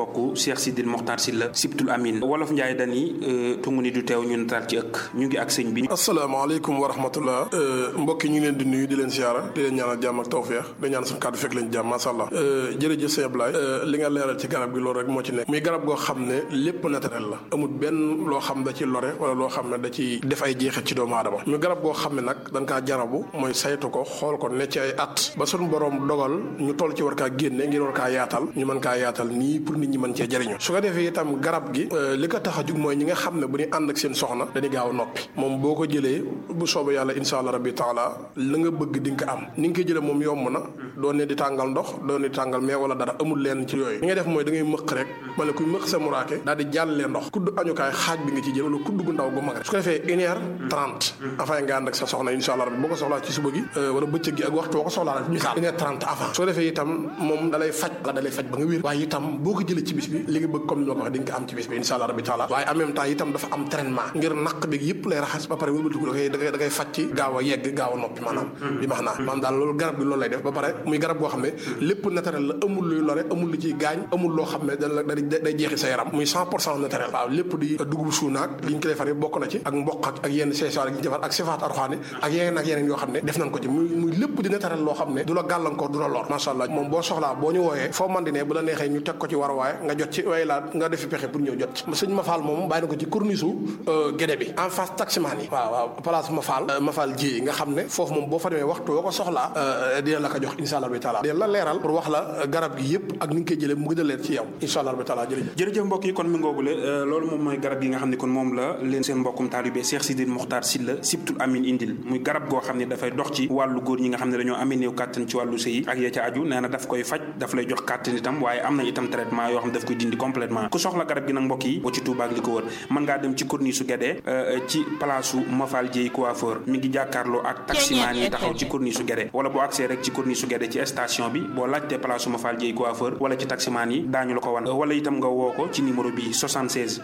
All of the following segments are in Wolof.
mbokk Cheikh Sidil Mokhtar Sylla Sibtul Amin wolof Njaay dani tungu ni du teew ñun tar ci ëkk ñu ngi ak sëñ bi asalaamaaleykum wa rahmatullah mbokk yi ñu ngi leen di nuyu di leen siyaara di leen ñaanal jàmm ak tawfeex di ñaan suñu kàddu fekk leen jàmm masha Allah jërëjëf sëñ Ablaye li nga leeral ci garab gi loolu rek moo ci nekk muy garab goo xam ne lépp naturel la amul benn loo xam da ci lore wala loo xam ne da ci def ay jeexit ci doomu aadama muy garab goo xam ne nag dañ kaa jarabu mooy saytu ko xool ko ne ci ay at ba suñu borom dogal ñu toll ci war kaa génne ngir war kaa yaatal ñu mën kaa yaatal nii pour nit ñi mën cee jëriñu su ko defee itam garab gi li ko tax a jug mooy ñi nga xam ne bu ñu ànd ak seen soxna dañuy gaaw a noppi moom boo ko jëlee bu soobee yàlla insha allah rabbi taala la nga bëgg di nga ko am ni nga koy jëlee moom yomb na doo ne di tàngal ndox doo ne di tàngal mais wala dara amul leen ci yooyu li ngay def mooy da ngay mëq rek mala kuy mëq sa muraake daal di jàllee ndox kudd añukaay xaaj bi nga ci jël wala kudd gu ndaw gu mag rek su ko defee une heure trente avant nga ànd ak sa soxna insha allah rabbi boo ko soxlaa ci suba gi wala bëccëg gi ak waxtu boo ko soxlaa rek misaal une heure trente avant su ko defee itam moom dalay faj la dalay faj ba nga wér waaye itam boo ko jëlee ci bis bi li nga bëgg comme ni ma ko waxee di nga ko am ci bis bi insha allah rabbi taala waaye en même temps itam dafa am traitement ngir naq bi yëpp lay raxas ba pare wëlbatiku da koy da koy da koy faj ci gaaw a yegg gaaw a noppi maanaam bi max naa maanaam daal loolu garab bi loolu lay def ba pare muy garab boo xam ne lépp naturel la amul luy lore amul lu ciy gaañ amul loo xam ne da day jeexi sa yaram muy cent pour cent naturel waaw lépp di dugub suunaak li ñu ko defar bokk na ci ak mboq ak ak yenn seesaar yi ñu defar ak sifaat arxaani ak yeneen ak yeneen yoo xam ne def nañ ko ci muy muy lépp di naturel loo xam ne du la gàllankoor du la lor macha allah moom boo soxlaa boo ñu wooyee foo man di ne bu la neexee ñu teg ko ci war waaye nga jot ci way laa nga defi pexe pour ñëw jot ci sëñ Mafal moom bàyyi na ko ci corniche gédé bi en face taximaan yi waaw waaw place Mafal Mafal ji nga xam ne foofu moom boo fa demee waxtu woo ko soxlaa dina la ko jox insha allah bi taala dina la leeral pour wax la garab gi yëpp ak ni nga koy jëlee mu gën a leer ci yow insha allah bi taala jërëjëf jërëjëf mbokk yi kon mi ngoogule loolu moom mooy garab yi nga xam ne kon moom la leen seen mbokkum taalibe Cheikh Sidil Mokhtar Sylla Sibtul Amin indil muy garab goo xam ne dafay dox ci wàllu góor ñi nga xam ne dañoo amee néew kàttan ci wàllu sëy ak ya ca aju nee na daf koy faj daf lay jox kàttan itam waaye am na itam traitement yoo xam ne daf koy dindi complètement ku soxla garab gi nag mbokk yi boo ci Touba ak li ko wër mën ngaa dem ci corniche su Guédé ci place su Mafal Dieye coiffeur mi ngi jàkkaarloo ak taximaan yi taxaw ci corniche su Guédé wala boo accès rek ci corniche su Guédé ci station bi boo laajtee place su Mafal Dieye coiffeur wala ci taximaan yi daañu la ko wan wala itam nga woo ko ci numéro bi 76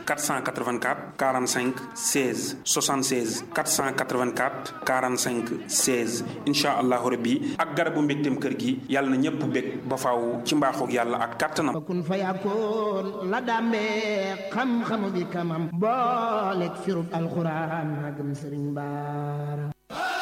484 45 16 76 484 45 16 incha allahu rabbi ak garabu mbégteem kër gi yàlla na ñëpp bég ba faaw ci mbaaxoog yàlla ak kàttanam kun fa yakkoon la dàmbee xam-xamu bi kamam booleeg firub alxuraan magam sëriñ baara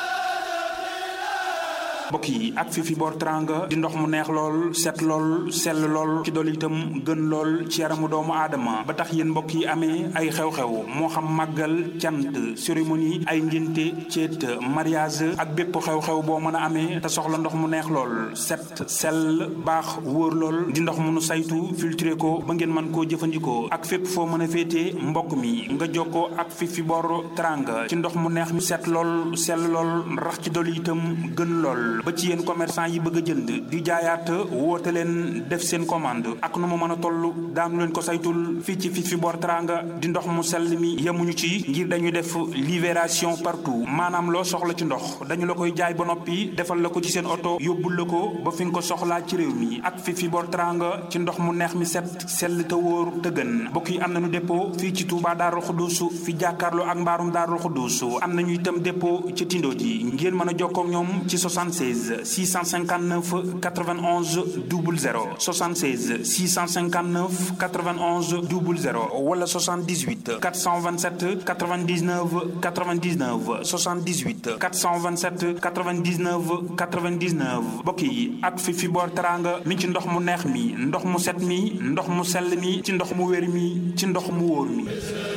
mbokk yi ak fi fi boor teranga di ndox mu neex lool set lool sell lool ci dool itam gën lool ci yaramu doomu aadama ba tax yéen mbokk yi amee ay xew-xew moo xam màggal cant cérémonie ay ngénte ceet mariage ak bépp xew-xew boo mën a amee te soxla ndox mu neex lool set sell baax wóor lool di ndox mu nu saytu filtré ko ba ngeen mën koo jëfandikoo ak fépp foo mën a féetee mbokk mi nga jokkoo ak fi fi boor teranga ci ndox mu neex mi set lool sell lool rax ci dool itam gën lool ba ci yéen commerçant yi bëgg a jënd di jaayaat woote leen def seen commande ak nu mu mën a toll daanu leen ko saytul fii ci fi fi boor teranga di ndox mu sell mi yemuñu ci ngir dañuy def livraison partout maanaam loo soxla ci ndox dañu la koy jaay ba noppi defal la ko ci seen oto yóbbul la ko ba fi nga ko soxlaa ci réew mi ak fi fi boor teranga ci ndox mu neex mi set sell te wóor te gën mbokk yi am nañu dépôt fii ci Touba Darou Khoudoss fi jàkkaarloo ak mbaarum Darou Khoudoss am nañu itam dépôt ci Tindo ji ngeen mën a jokkoo ak ñoom ci 76 659 91 00 76 659 91 00 wala 78 427 99 99 78 427 99 99 mbokk yi ak fi fi boor teranga mi ci ndox mu neex mi ndox mu set mi ndox mu sell mi ci ndox mu wér mi ci ndox mu wóor mi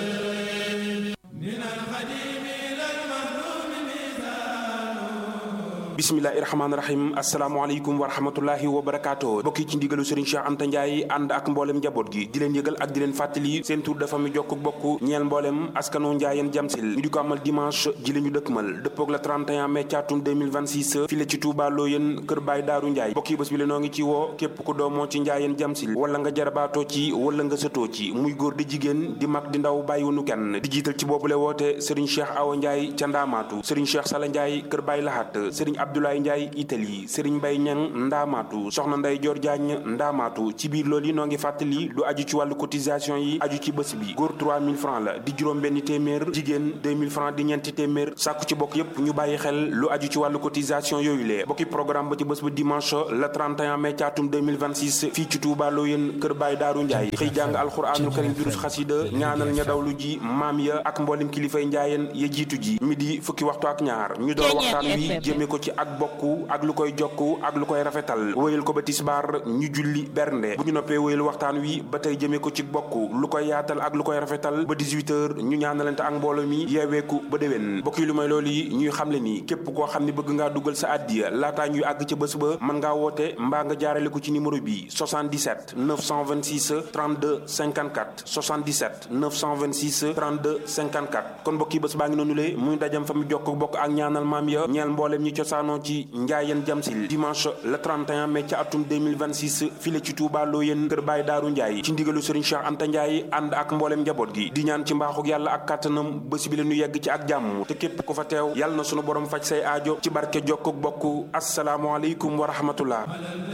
bismillahi rahmaani rahim asalaamaaleykum wa rahmatullahi wa barakaatu bokki ci ndigalu Serigne Cheikh Anta Ndiaye ànd ak mboolem njaboot gi di leen yëgal ak di leen fàttali seen tur dafa mi jokk bokk ñeel mboolem askanu Ndiayeen Jamsil ñu di ko amal dimanche ji la ñu dëkkmal dëppoog la 31 mai caatum 2026 fii la ci Touba Loyeen kër Baay Daaru Ndiaye bokki bés bi la noo ngi ci woo képp ku doomoo ci Ndiayeen Jamsil wala nga jarabaatoo ci wala nga sëtoo ci muy góor di jigéen di mag di ndaw bàyyiwunu kenn di jiital ci boobule woote Serigne Cheikh Awa Ndiaye ca Ndaamaatu Serigne Cheikh Sala Ndiaye kër Baay Lahat Serigne Abdoulaye Ndiaye Italie Serigne Mbaye Niang Ndaamaatu soxna Ndey Joor Jaañ Ndaamaatu ci biir loolu yi noo ngi fàttali lu aju ci wàllu cotisation yi aju ci bés bi góor 3000 francs la di juróom benn téeméer jigéen 2000 francs di ñeenti téeméer sàkku ci bokk yépp ñu bàyyi xel lu aju ci wàllu cotisation yooyu lee bokki programme ba ci bés ba dimanche le 31 mai ci atum 2026 fii ci Touba Loyeen kër Baay Daaru Njaay xëy jàng alxuraanul karim durus xasida ñaanal ña dawlu ji maam ya ak mboolem kilifay njaayeen ya jiitu ji midi fukki waxtu ak ñaar ñu door waxtaan wi jëme ko ci ak bokku ak lu koy jokku ak lu koy rafetal wéyal ko ba tisbaar ñu julli bernde bu ñu noppee wéyal waxtaan wi ba tey jëme ko ci bokku lu koy yaatal ak lu koy rafetal ba 18 heures ñu ñaanalante ak mbooloo mi yeeweeku ba déwén bokk yi lu may loolu yi ñuy xamle ni képp koo xam ne bëgg ngaa dugal sa addiya laataa ñuy àgg ca bés ba mën ngaa woote mbaa nga jaarale ko ci numéro bi 77 926 32 54 77 926 32 54 kon mbokk yi bés baa ngi noonu le muy dajam fa mu jokk bokk ak ñaanal maam ya ñeel mboolem ñi cosaanoo ci njaayeen jamsil dimanche le 31 mai ca atum 2026 file ci Touba Loyeen kër Baay Daaru Njaay ci ndigalu Serigne Cheikh Anta Njaay ànd ak mboolem njaboot gi di ñaan ci mbaaxuk yàlla ak kàttanam bés bi la ñu yegg ci ak jàmm te képp ku fa teew yàlla na sunu borom faj say aajo ci barke jokkuk bokk asalaamualeykum wa rahmatullah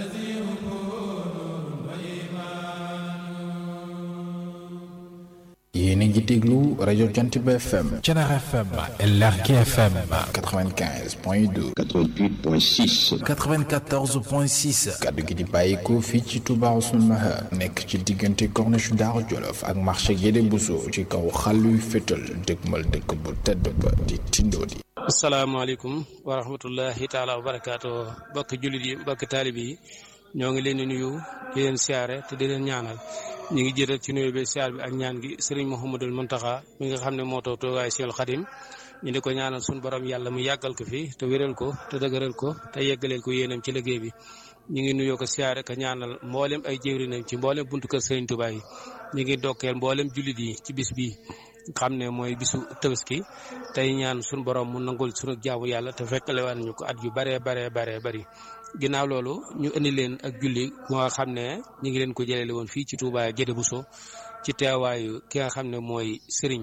yéen a ngi déglu rajo Jantiba FM. Thiénaba FM. Lergui FM. 95 point 2. 88 point 6. 94 point 6. kaddu gi di bàyyikoo fii ci Touba Ousseynou Mahar. nekk ci diggante corniche Daaru Jolof ak marché Guédé Bousso ci kaw xàlluy fétal dëgmal dëkk bu tedd ba di Tindodi. asalaamaaleykum wa rahmatullahi taala wa barakaatu mbokki jullit yi mbokki taalib yi ñoo ngi leen di nuyu di leen siyaare te di leen ñaanal ñu ngi jëtal ci nuyu bi siyaar bi ak ñaan gi sëriñ Mouhamadul Muntaxa mi nga xam ne moo toog toogaay Seexul Xadim ñu di ko ñaanal suñu borom yàlla mu yàggal ko fi te wéral ko te dëgëral ko te yeggaleel ko yéenam ci liggéey bi ñu ngi nuyoo ko siyaare ka ñaanal mboolem ay jëwrinam ci mboolem buntu kër sëriñ Tuubaa yi ñu ngi dokkeel mboolem jullit yi ci bis bi xam ne mooy bisu tabaski tey ñaan suñu borom mu nangul suñu jaamu yàlla te fekkale waan ñu ko at yu baree baree baree bari ginnaaw loolu ñu indi leen ak julli moo xam ne ñu ngi leen ko jëlele woon fii ci Touba Guédé Bousso ci teewaayu ki nga xam ne mooy Serigne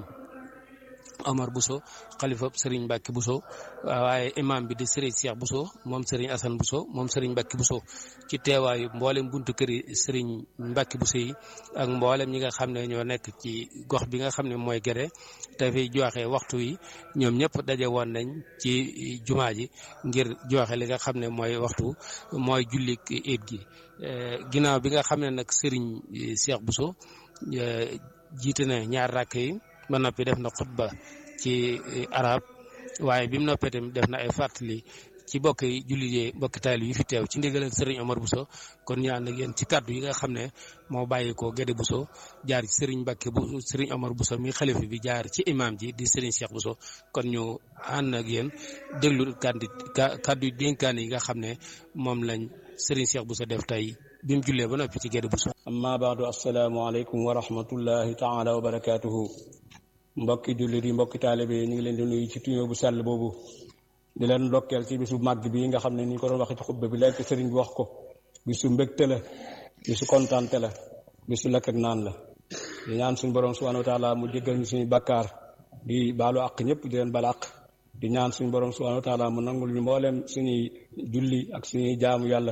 Omar Bousso xalifa Serigne Mbacke Bousso waaye imam bi di Serigne Cheikh Bousso moom Serigne Assane Bousso moom Serigne Mbacke Bousso ci teewaayu mboolem buntu këri Serigne Mbacke Bousso yi ak mboolem ñi nga xam ne ñoo nekk ci gox bi nga xam ne mooy Guédé te fi joxe waxtu yi ñoom ñëpp daje woon nañ ci jumaa ji ngir joxe li nga xam ne mooy waxtu mooy jullik iid gi ginnaaw bi nga xam ne nag Serigne Cheikh Bousso jiite na ñaar rakk yi ba noppi def na xutba ci arab waaye bi mu noppee tamit def na ay fàttali ci bokk yi jullit yi mbokki taali yi fi teew ci ndigalal Serigne Omar Bousso kon ñu ànd ak yéen ci kàddu yi nga xam ne moo bàyyi ko Guédé Bousso jaar ci Serigne Mbacke bu Serigne Omar Bousso mi xalifa bi jaar ci imam ji di Serigne Cheikh Bousso kon ñu ànd ak yéen déglu kàddu kàddu dénkaan yi nga xam ne moom lañ Serigne Cheikh Bousso def tey bi mu jullee ba noppi ci Guédé Bousso. amma baadu asalaamaaleykum wa rahmatullahi taala wa barakaatuhu. mbokki jullit yi mbokki taalibe yi ñu ngi leen di nuyu ci tuyoo bu sell boobu di leen ndokkeel ci bisu màgg bi nga xam ne ni ñu ko doon waxee ci xutba bi léegi sëriñ bi wax ko bisu mbégte la bisu kontaante la bisu lekk ak naan la di ñaan suñu borom subhanahu wa taala mu jéggal ñu suñu bakkaar di baalu àq ñëpp di leen bala àq di ñaan suñu borom subhanahu wa taala mu nangul ñu mboolem suñuy julli ak suñuy jaamu yàlla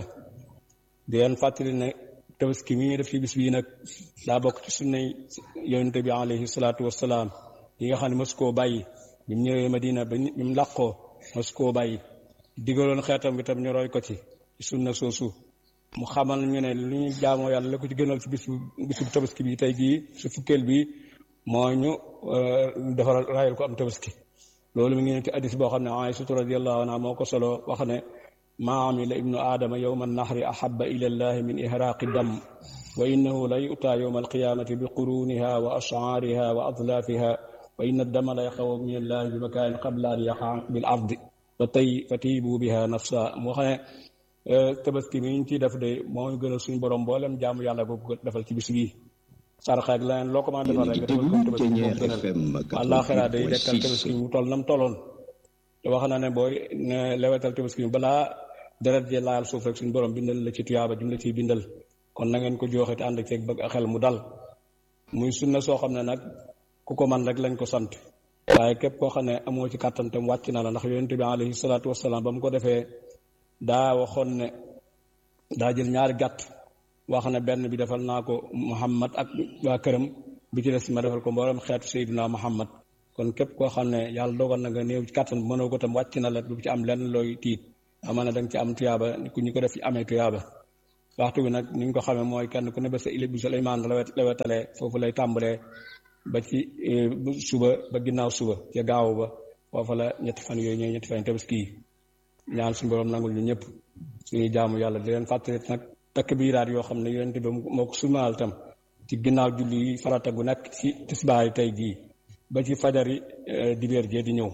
di leen fàttali ne tabaski mi ñu def ci bis bii nag daa bokk ci sunnay yonente bi alayhi salaatu wassalaam yi nga xam ne mos koo bàyyi bi mu ñëwee Madina ba bi mu làqoo mos koo bàyyi digaloon xeetam bi tam ñu roy ko ci sunna soosu mu xamal ñu ne lu ñu jaamoo yàlla la ko ci gënal ci bisu bisu tabaski bi tey jii su fukkeel bi moo ñu defaral rayal ko am tabaski loolu mi ngi ne ci addis boo xam ne Aysatu radiyallahu anha moo ko solo wax ne maa amila ibnu aadama yowma annahri ahaba ila allahi min ihraaqi dam wa innahu la yu'taa yowma alqiyamati bi quruniha wa ash'aariha wa adlaafiha wa inna dama la yaxawu min allahi bi makaanin qabla an yaqa bil ardi fa tay fa tiibu biha nafsa moo xam ne tabaski mi ñu ciy def de moo ñu gënal suñu borom mboolem jaamu yàlla boobu defal ci bis bii sarxa ak leneen loo ko mën a defal rek defal ko tabaski moo gënal àllaaxira day dekkal tabaski mu toll nam tolloon te wax na ne booy ne lewetal tabaski balaa deret je laal suuf rek suñu borom bindal la ci tuyaaba jum la ciy bindal kon na ngeen ko joxe te ànd ak ceeg bëgg a xel mu dal muy sunna soo xam ne nag ku ko man rek lañ ko sant waaye képp koo xam ne amoo ci kàttan tam wàcc na la ndax yonente bi alayhi salaatu wasalaam ba mu ko defee daa waxoon ne daa jël ñaari gàtt wax ne benn bi defal naa ko Muhammad ak waa këram bi ci des ma defal ko mboolem xeetu Seydina Muhammad kon képp koo xam ne yàlla dogal na nga néew ci kàttan mënoo ko tam wàcc na la du ci am lenn looy tiit amaana da nga ci am tuyaaba ku ñu ko def ci amee tuyaaba waxtu bi nag ni ñu ko xamee mooy kenn ku ne ba sa ilib bi Suleymaan la lawetalee foofu lay tàmbalee ba ci suba ba ginnaaw suba ca gaaw ba foofa la ñetti fan yooyu ñooy ñetti fan tabaski yi ñaan suñu borom nangul ñu ñëpp suñuy jaamu yàlla di leen fàttali nag takk biiraat yoo xam ne yonent bi moo ko sumaal tam ci ginnaaw julli yi farata gu nekk ci tisbaar yi tey jii ba ci fajari dibeer jee di ñëw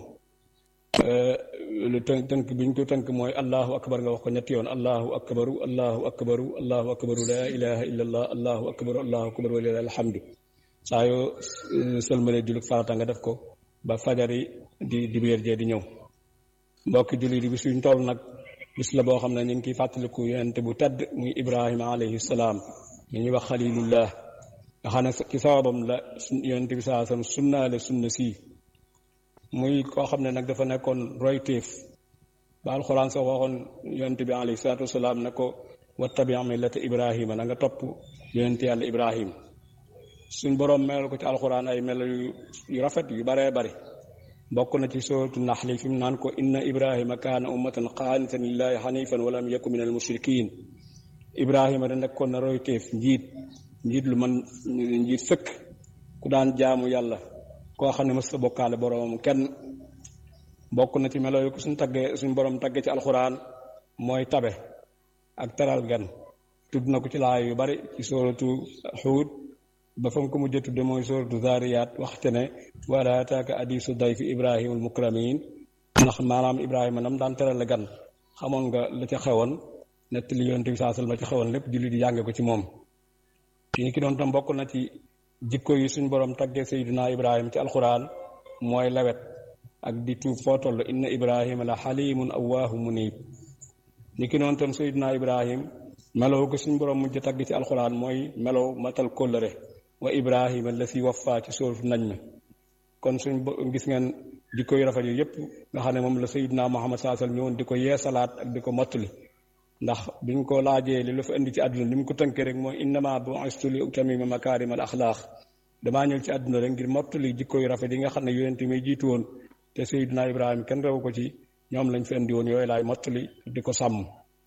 lu tënk tënk bi ñu ko tënk mooy allahu akbar nga wax ko ñetti yoon allahu akbaru allahu akbaru allahu akbaru laa ilaha illa allah allahu akbaru allahu akbaru wa lillahi alhamdu saa yoo sëlmalee julli farata nga def ko ba fajari di dibeer jee di ñëw mbokki julli di bis yuñ toll nag bis la boo xam ne ñu ngi kiy fàttaliku yonent bu tedd muy ibrahima alayhi salaam mi ñuy wax xalilullah nga xam ne ci sababam la yonent bi saa sam sunnaale sunna sii muy koo xam ne nag dafa nekkoon royteef ba alxuraan sax waxoon yonent bi alayhi salaatu wasalaam ne ko wattabi millata ibrahima na nga topp yonent yàlla ibrahim suñ boroom melal ko ci alxuraan ay melo yu rafet yu baree bari bokk na ci sootu naxli fi mu naan ko inna ibrahima kaana ummatan qaanitan lillahi xanifan walam yaku min al mushrikin ibrahima da nekkoon na royteef njiit njiit lu man njiit sëkk ku daan jaamu yàlla koo xam ne mës sa bokkaale boroomam kenn bokk na ci melo yu ko suñ taggee suñ borom taggee ci alxuraan mooy tabe ak teral gan tudd na ko ci laay yu bari ci sooratu xuud ba fa mu ko mujjee tudde mooy sooratu zaariyaat waxte ne wala ataaka hadiisu dayfi ibrahima al mukramin ndax maanaam ibrahima nam daan teral gan xamoon nga la ca xewoon nettali yonent bi saa sallam la ca xewoon lépp julli di jànge ko ci moom ki ki doon tam bokk na ci jikko yi suñ borom taggee sayyidina ibrahima ci alxuraan mooy lawet ak di tuub foo toll inna ibrahima la xalimun awaahu munib ni ki noonu tam sayyidina ibrahim melow ko suñ borom mujj tagg ci alxuraan mooy melow matal kóllëre wa ibrahima la si wafa ci sóoratu nañ mi kon suñ gis ngeen jikko yu rafet yi yépp nga xam ne moom la sayyidina muhammad saa sallam ñëwoon di ko yeesalaat ak di ko mottali ndax biñ ko laajee li la fa indi ci àdduna li mu ko tënkee rek mooy innama bu'istu li utamima makarim al axlaaq damaa ñëw ci àdduna rek ngir mottali jikko yu rafet yi nga xam ne yonent mi jiitu woon te Seydina Ibrahima kenn rew ko ci ñoom lañ fi indi woon yooyu laay mottali di ko sàmm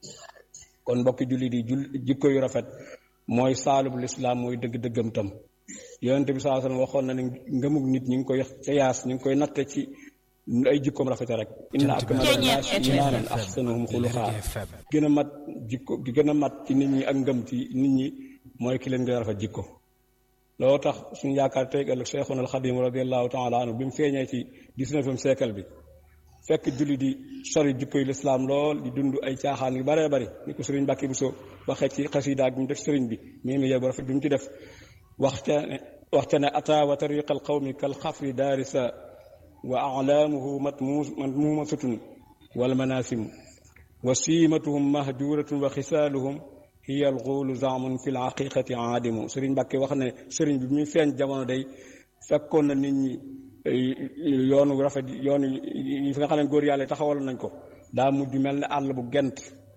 kon mbokki julli di jul jikko yu rafet mooy saalub lislaam mooy dëgg-dëggam tam yonent bi saa sallam waxoon na ne ngëmug nit ñi ngi koy xiyaas ñu ngi koy natte ci ay jikkoom rafete rek inna akmala naas imaanan ahsanuhum xuluqaa gën a mat jikko gi gën a mat ci nit ñi ak ngëm ci nit ñi mooy ki leen gën a rafet jikko loolu tax suñu yaakaar tey ëllëg Cheikhuna al Xadim radiallahu taala anhu bi mu feeñee ci dix-neuvième siècle bi fekk julli di sori jikko yu lislaam lool di dund ay caaxaan yu baree bari ni ko sëriñ Mbàkke Buso waxee ci xasida bi mu def sëriñ bi mii mi bu rafet bi mu ci def waxta ne waxta ne ata wa tariqa al qawmi kal xafri daarisa wa alaamuhu matmuumasatun wal manaasim wa siimatuhum mahjuratun wa xisaaluhum hiya alxuulu zaamun fi lxaqiqati aadimu sëriñ Mbàkke wax ne sëriñ bi muy feeñ jamono day fekkoon na nit ñi yoonu rafet yoonu yi fi nga xam ne góor yàlla taxawal nañ ko daa mujj mel ne àll bu gent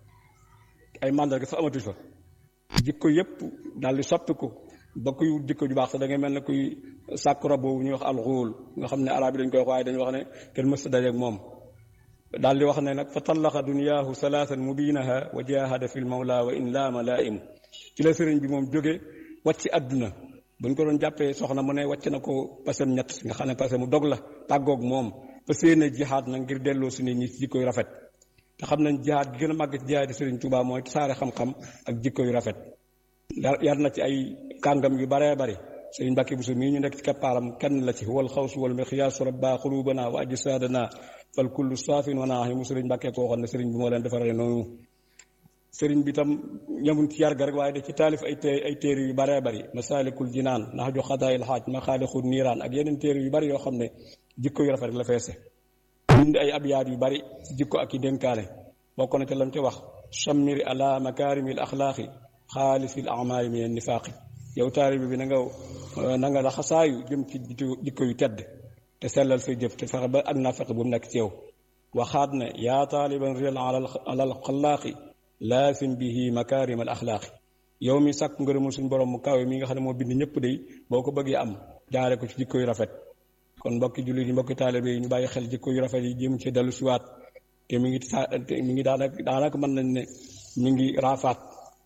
ay màndarga sax amatu fa jikko yépp daal di soppiku ba kuy jikko ju baax sax da ngay mel ne kuy sàkk rab boobu ñuy wax alxuul nga xam ne arab yi dañ koy wax waaye dañuy wax ne kenn mës a dajeeg moom daal di wax ne nag fa tallaqa duniyaahu salaasan mubinaha wa jahada fi l mawla wa in laama laaim ci la sëriñ bi moom jóge wàcc àdduna buñ ko doon jàppee soxna mu ne wàcc na ko pasem ñett nga xam ne pasem mu dog la tàggoog moom fa séene jihaad nag ngir delloo si nit ñi ci jikko yu rafet te xam nañ jihaad gi gën a màgg ci jihaad sëriñ Tuubaa mooy tasaare xam-xam ak jikko yu rafet yar na ci ay kàngam yu baree bari sëriñ Mbàkke Buso mii ñu nekk ci keppaaram kenn la ci wal xawsu wal miqyaasu rabba xulubana wa ajsaadana fal kullu saafin wa naahi mu sëriñ Mbàkke koo xam ne sëriñ bi moo leen defaree noonu sëriñ bi tam ñamuñ ci yar ga rek waaye da ci taalif ay té ay téere yu baree bari masaalikul jinaan ndax ju xadaayil xaaj maxaalixul niiraan ak yeneen téere yu bari yoo xam ne jikko yu rafet rek la feese bind ay abyaat yu bari jikko ak i dénkaane bokk na ca lam ci wax chammiri ala makaarimil axlaaqi xaalisil amaali min nifaaqi yow taalibe bi na nga na nga la xasaayu jëm ci jikko yu tedd te sellal say jëf te fexe ba ak naa fexe bu mu nekk ci yow waxaat ne yaa taaliban riyal alal xalaaqi laasim bihi makaarim al axlaaqi yow mi sàkk ngërëmul suñu borom mu kawe mi nga xam ne moo bind ñëpp day boo ko bëggee am jaare ko ci jikko yu rafet kon mbokki jullit yi mbokki taalibe yi ñu bàyyi xel jikko yu rafet yi jëm ci dellu siwaat te mi ngi sa mi ngi daanaka daanaka mën nañ ne mi ngi raafaat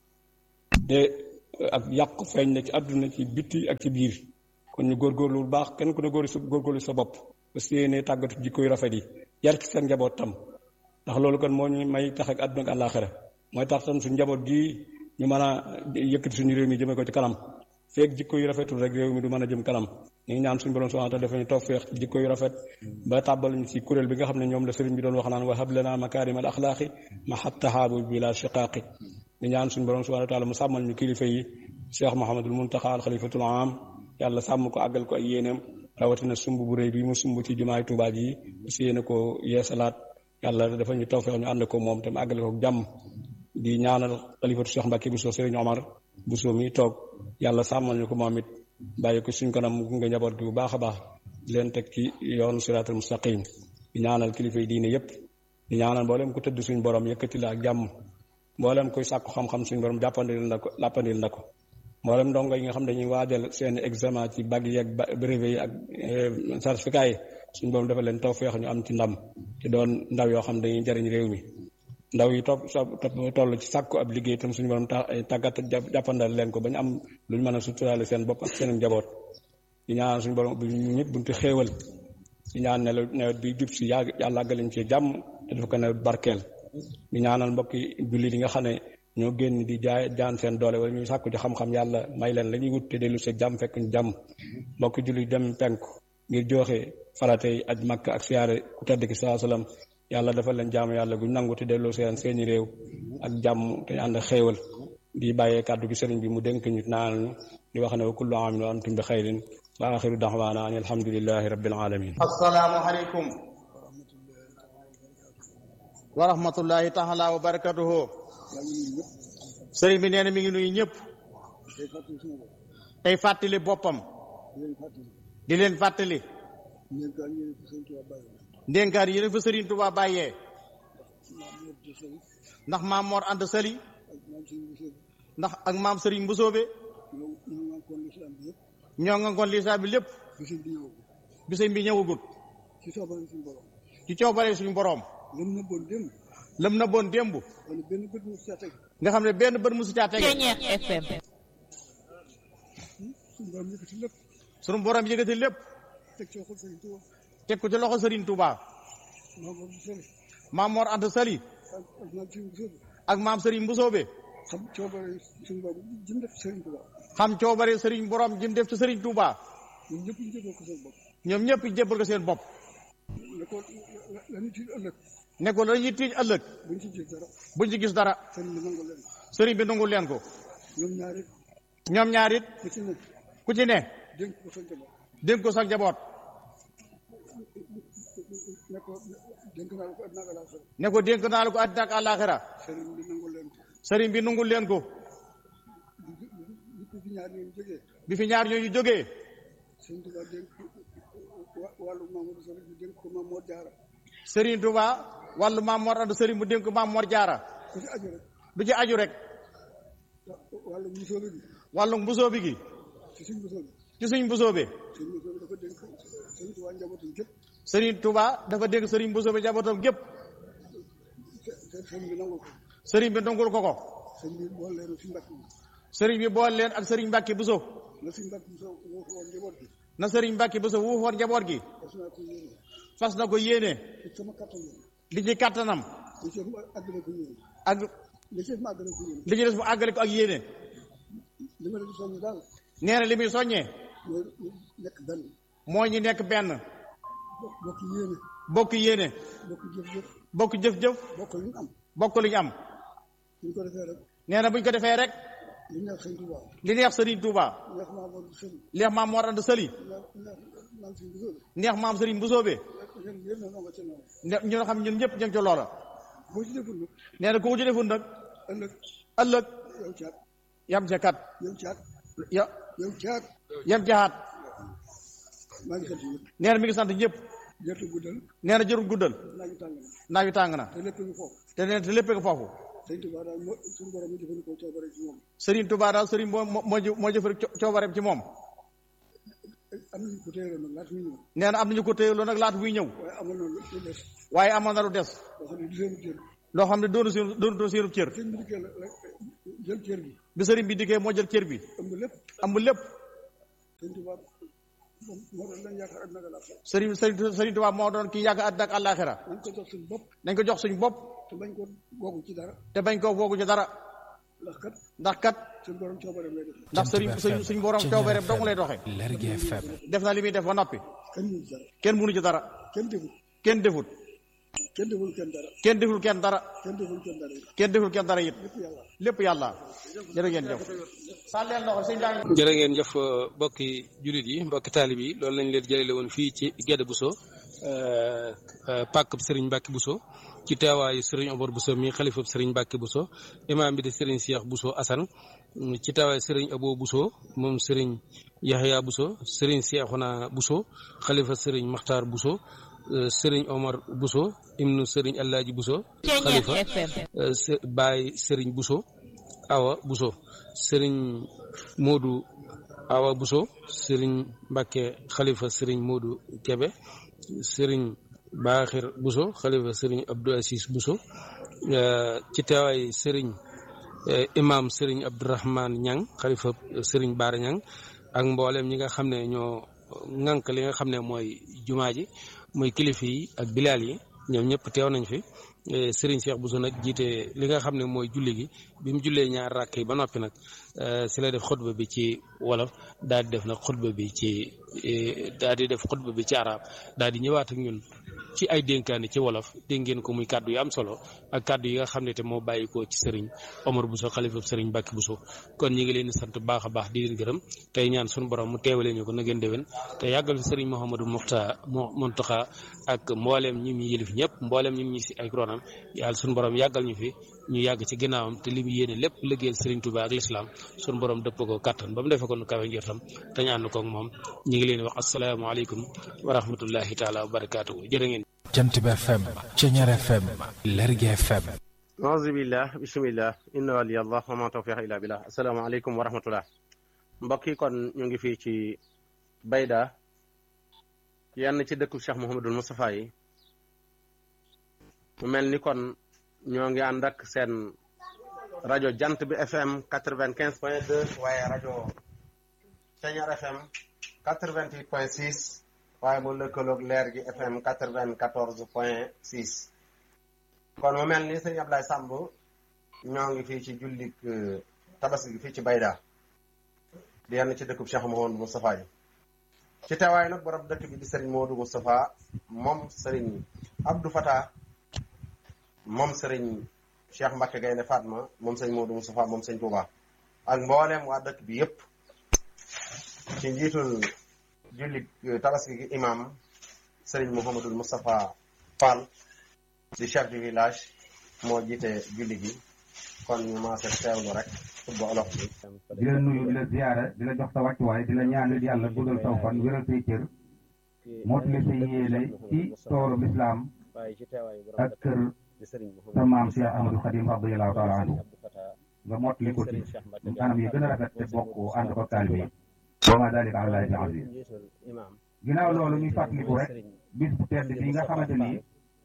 te ak yàqu feeñ na ci àdduna ci bitti ak ci biir kon ñu góorgóorlu bu baax kenn ku ne góor sa góorgóorlu sa bopp parce que yéene tàggatu jikko yu rafet yi yar ci seen njaboot tam ndax loolu kon moo ñu may tax ak àdduna ak àllaaxira mooy tax tam suñu njaboot gii ñu mën a yëkkati suñu réew mi jëmee ko ci kanam feeg jikko yu rafetul rek réew mi du mën a jëm kanam ñu ngi ñaan suñu borom subhanahu wa taala dafa ñu tawfeex ci jikko yu rafet ba tàbbal ñu ci kuréel bi nga xam ne ñoom la sëriñ bi doon wax naan wa hab lana makarim al axlaaqi ma hattahaabu bila shiqaaqi ñu ñaan suñu borom subhanahu wa taala mu sàmmal ñu kilifa yi cheikh Mouhamadul Muntaxa al xalifatul am yàlla sàmm ko àggal ko ay yéeneem rawatina sumb bu rëy bi mu sumb ci jumaay Tuubaa ji si yéene ko yeesalaat yàlla dafa ñu tawfeex ñu ànd ko moom tam àggale ko jàmm di ñaanal xalifatu Cheikh Mbacke Bousso Serigne Omar Bousso mi toog yàlla sàmmal ñu ko moom it bàyyi ko suñ kanam mu nga njaboot gi bu baax a baax di leen teg ci yoonu siraatal mustaqim di ñaanal kilifa yi diine yépp di ñaanal mboolem ku tëdd suñ borom yëkkati la ak jàmm mboolem koy sàkku xam-xam suñ borom jàppandil na ko jàppandil na ko mboolem ndongo yi nga xam dañuy waajal seen examen ci bac yi ak brevet yi ak certificat yi suñ borom dafa leen tawfeex ñu am ci ndam te doon ndaw yoo xam dañuy jariñ réew mi ndaw yi topp toll ci sàkku ab liggéey tam suñu borom tàggat jàppandal leen ko ba ñu am lu ñu mën a suturaale seen bopp ak seen njaboot di ñaan suñu borom bi ñëpp bunti xéewal di ñaan ne nawet bi jub si yàgg yàlla àggalañ ci jàmm te dafa ko nawet barkeel di ñaanal mbokki jullit yi nga xam ne ñoo génn di jaay jaan seen doole wala ñuy sàkku ci xam-xam yàlla may leen la ñuy wut te dellu sa jàmm fekk ñu jàmm mbokki jullit dem penku ngir joxe faratey aj makk ak siyaare ku tedd ki saa salaam yàlla dafa leen jaamu yàlla guñ nangu te delloo seen seeni réew ak jàmm te ànd xéewal di bàyyee kàddu gi sëriñ bi mu dénk ñu naan ñu di wax ne wa kullu aamin wa antum bi xayrin wa axiru daxwaana an alhamdulilahi rabbil alamin assalaamu aleykum wa rahmatullahi taala wa barakatuhu sëriñ bi nee na mi ngi nuyu ñëpp tey fàttali boppam di leen fàttali ndénkaan yi fa Sëriñ Tuubaa bàyyee ndax maam Mor Anta Sali ndax ak maam Sëriñ Mbusoobe ñoo nga ngoon lislaam bi lépp bisam bi ñëwagut ci coobare suñu boroom lam na boon démb nga xam ne benn bët musu caa tege FM suñu boroom yëkkati lépp teg ko ci loxo Serigne Touba maam Mor Anta Sali ak maam Serigne Mbusoobe xam coobare suñu borom jëm def Serigne Touba xam coobare Serigne borom jëm def ci Serigne Touba ñoom ñëpp ñu jébbal ko seen bopp ñoom ñëpp ñu jébbal ko seen bopp ne ko la ñu tiit ëllëg ne ko la ñuy tiij ëllëg buñ ci gis dara buñ ci gis dara Serigne bi nangu leen Serigne bi nangu leen ko ñoom ñaar it ñoom ñaar it ku ci ne ku ci ne dénk ko sa njaboot dénk ko sa njaboot ne ko dénk naa la ko àddina ak àllaaxira ne ko dénk naa la ko àddina ak àllaaxira Serigne bi nangu leen ko Serigne bi nangul leen ko bi fi ñaar ñooñu jógee bi fi ñaar ñooñu jógee Serigne Touba dénk wa- wàllu Mamadou Sall ñu dénk ko Maam Mor Jaara Serigne Touba wàllu maam Mor Anta Serigne mu dénk ko maam Mor Jaara ku ci aju rek du ci aju rek wàllu musóobe bi wàllu mbusoo bi gi ci suñ musóobe ci suñ mbusoo bi suñ musóobe dafa dénk Serigne Touba njabootam gépp Serigne Touba dafa dénk Serigne mbusoo bi njabootam gépp te te Serigne bi nangu ko Serigne bi nangul ko ko Serigne bi boole leen si mbàkk bi Serigne bi boole leen ak Serigne Mbacke Bousso na si mbàkk bi soo woo ko woon njaboot bi na Serigne Mbacke Bousso wuufoon njaboot gi parce que naa ko yéene fas na ko yéene te sama kattan la li ci kattanam li ci ma àggale ko yéene ak li ci ma àggale ko yéene li ci des mu àggale ko ak yéene li ma leen di soññ daal nee na li muy soññee mooy nekk benn moo ñu nekk benn bokk bokk yéene bokk yéene bokk jëf-jëf bokk jëf-jëf bokk li ñu am bokk li ñu am bu ñu ko defee rek nee na bu ñu ko defee rek li neex sëñ Touba li neex Serigne Touba neex maa war sëñ neex maam Mor Anta Sali neex neex naan suñ bisóobe neex maam Serigne Mbusoobe yéen yéen na nga ca noonu ne ñoo xam ñun ñëpp ñoo ca loola boo ci deful nag nee na ku ko ci deful nag ëllëg ëllëg yow caat yam ca kat yow caat ya yow caat yam ca xaat maa ngi sant ñëpp nee na mi ngi sant ñëpp jërtu guddal nee na jërul guddal naaju tàng na naaj wi tàng na te lépp ngi foofu te nee te lépp nga foofu sëñ Tuubaa daal moo suñu borom mu jëfandikoo coobare ci moom Serigne Touba daal Serigne moo moo moo moo jëfër coobareem ci moom am nañu ko téye nag laata muy ñëw nee na am nañu ko téyeloo nag laata muy ñëw waaye amoon na lu lu des waaye amoon na lu des loo xam ne du seenu cër loo xam ne doonu seen doonu seenub cër sëñ bi dikkee la la jël cër gi bi Serigne bi dikkee moo jël cër bi ëmb lépp am lépp sëñ Tuubaa moom moo doon lañ yaakaar ak naga la Serigne Serigne Serigne Touba moo doon kii yàgg àddina ak àllaaxira nañ ko jox suñu bopp nañ ko jox suñu bopp te bañ ko googu ci dara te bañ koo foogu ci dara ndax kat ndax kat suñu borom coobareem lay def ndax Serigne suñ suñ borom coobareem dong lay doxee Lergui FM def na li muy def ba noppi kenn mënu ci dara kenn mënu ci dara kenn deful kenn defut kenn deful kenn dara kenn deful kenn dara kenn deful kenn dara kenn deful kenn dara it lépp yàlla lépp yàlla jërë ngeen jëf sàlleen loxo sëñ daa jërë ngeen jëf mbokki jullit yi mbokki taalib yi loolu lañ leen jëlale woon fii ci Guédé Bousso pàkk Serigne Mbacke Bousso ci teewaayu Serigne Omar Bousso mi xalifab Serigne Mbacke Bousso imaam bi di Serigne Cheikh Bousso Assane ci teewaayu Serigne Abo Bousso moom Serigne Yahya Bousso Serigne Cheikhouna Bousso xalifa Serigne Makhtar Bousso Serigne Omar Bousso ibnu Serigne Alaaji Bousso xalifa Baye Serigne Bousso Awa Bousso Serigne Modou Awa Bousso Serigne Mbacke xalifa Serigne Modou Kebe Serigne Baaxir Bousso xalifa Serigne Abdou Assis Bousso ci teewaay Serigne imam Serigne Abdourahman Ñang xalifa Serigne Baara Ñang ak mboolem ñi nga xam ne ñoo ŋànk li nga xam ne mooy jumaa ji mooy kilifa yi ak bilaal yi ñoom ñëpp teew nañ fi Serigne Cheikh Bousso nag jiite li nga xam ne mooy julli gi bi mu jullee ñaar rakk yi ba noppi nag si la def xutba bi ci wolof daal di def nag xutba bi ci daal di def xutba bi ci arab daal di ñëwaat ak ñun ci ay dénkaani ci wolof dégg ngeen ko muy kàddu yu am solo ak kàddu yi nga xam ne te moo bàyyi ko ci Serigne Omar Bousso xalifa Serigne Mbacke Bousso kon ñi ngi leen di sant baax a baax di leen gërëm tey ñaan suñu borom mu teewalee ñu ko na ngeen déwén te yàggal fi Serigne Mouhamadou Mokhtar Mountakha ak mbooleem ñi mu yëlif ñëpp mbooleem ñi mu si ay ronam yàlla suñu borom yàggal ñu fi ñu yàgg ci ginnaawam te li mu yéene lépp liggéeyal Serigne Touba ak l'islam suñu borom dëpp ko kattan ba mu defee ko nu kawe njortam te ñu ànd ko ak moom ñi ngi leen di wax asalaamaaleykum wa rahmatullahi taala wa barakaatuhu jërë ngeen Jant bi FM Ceñeer FM Lergui FM auzu billah bismillah inna waliyallah wa ma tawfiq illa billah asalaamaaleykum wa rahmatullah mbokk yi kon ñu ngi fii ci Bayda yenn ci dëkku Cheikh Mouhamadul Moustapha yi mu mel ni kon ñoo ngi ànd ak seen rajo jant bi FM quatre-vingt-quinze point deux waaye rajo Ceñeer FM quatre-vingt-huit point six waaye mu lëkkaloog leer gi FM quatre-vingt-quatorze point six kon mu mel ni sëñ Ablaye Samb ñoo ngi fii ci jullik tabaski gi fii ci Bayda di yenn ci dëkkub Cheikh Mouhamadou Moustapha yi ci teewaay nag borom dëkk bi di Serigne Modou Moustapha moom Serigne Abdou Fata moom Serigne Cheikh Mbacke Gaynde Fatma moom sëñ Modou Moustapha moom sëñ Touba ak mboolem waa dëkk bi yépp ci njiitul julli tabaski gi imam Serigne Mouhamadul Moustapha Fall di chef du village moo jiite julli gi kon ñu maase teewlu rek xutba olof bi di la nuyu di la ziyaara di la jox sa wàccuwaay di la ñaanal yàlla guddal saw fan wéral say cër mootali sa yéene ci toolu lislaam ak kër sa maam Cheikh Amadou Khadim radiyallahu taala anhu nga mottali ko ci anam yi gën a rafet te bokk ànd ko taalibe yi wa ma dalika ala llahi bi aziz ginnaaw loolu ñu fàttaliku rek bis bu tedd bi nga xamante ni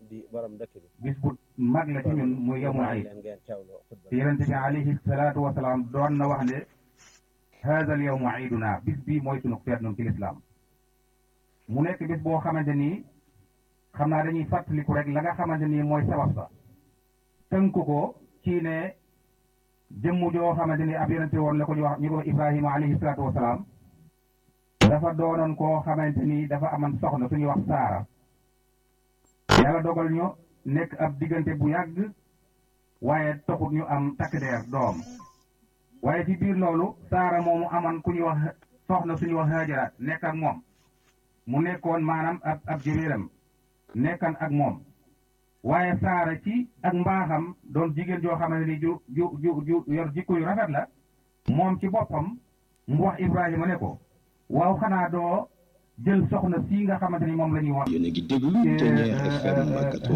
bis bu mag la ci ñun muy yawmul iid te yonente bi alayhi salaatu wasalaam doon na wax ne haada al yawmu iiduna bis bii mooy sunu feet nun ci lislaam mu nekk bis boo xamante ni xam naa dañuy fàttaliku rek la nga xamante ni mooy sabab sa tënk ko ci ne jëmm joo xamante ni ab yonente woon la ko ñu wax ñu ko Ibrahima alayhi salaatu wasalaam dafa doonoon koo xamante ni dafa aman soxna suñuy wax saara yàlla dogal ñu nekk ab diggante bu yàgg waaye taxut ñu am takk deer doom waaye ci biir loolu saara moomu aman ku ñuy wax soxna suñuy wax hajara nekk ak moom mu nekkoon maanaam ab ab jëméeram nekkan ak moom waaye saara ci ak mbaaxam doon jigéen joo xamante ni ju ju ju ju yor jikko yu rafet la moom ci boppam mu wax Ibrahima ne ko waaw xanaa doo jël soxna sii nga xamante ni moom la ñuy wax yéen a ngi déglu Ténière FM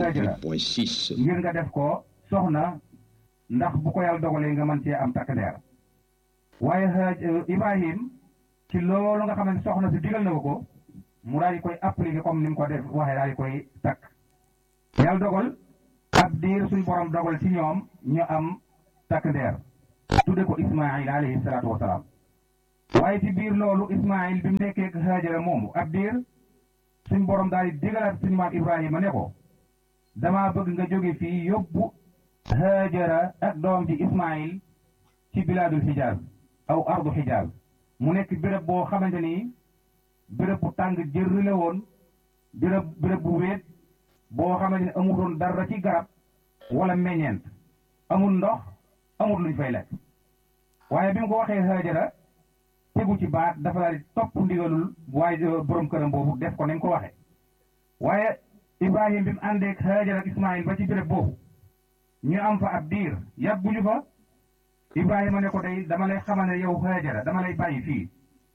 88.6 ngir nga def ko soxna ndax bu ko yàlla dogalee nga mën cee am takk ndeer waaye Ibrahim ci loolu nga xam ne soxna si digal na ko ko mu daal di koy appliquer comme ni mu ko def waxee daal di koy takk yàlla dogal ab diir suñ borom dogal ci ñoom ñu am takk ndeer tudde ko Ismaïl alayhi salaatu wasalaam waaye ci biir loolu Ismaïl bi mu nekkee Haajara moomu ab diir suñ borom daal di digalaat suñu maam Ibrahima ne ko damaa bëgg nga jóge fii yóbbu Haajara ak doom ji Ismaïl ci bilaadul Hijaaz aw ardu Hijaaz mu nekk béréb boo xamante ni béréb bu tàng jër la woon béréb béréb bu wéet boo xamante ni amul doon dara ci garab wala meññeent amul ndox amul luñ fay lekk waaye bi mu ko waxee Haajara tegu ci baat dafa daal di topp ndigalul waaye borom këram boobu def ko nañ ko waxee waaye Ibrahim bi mu àndee ak Haajara ak Ismaïl ba ci béréb boobu ñu am fa ab diir yàgguñu fa Ibrahima ne ko day dama lay xamal ne yow Haajara dama lay bàyyi fii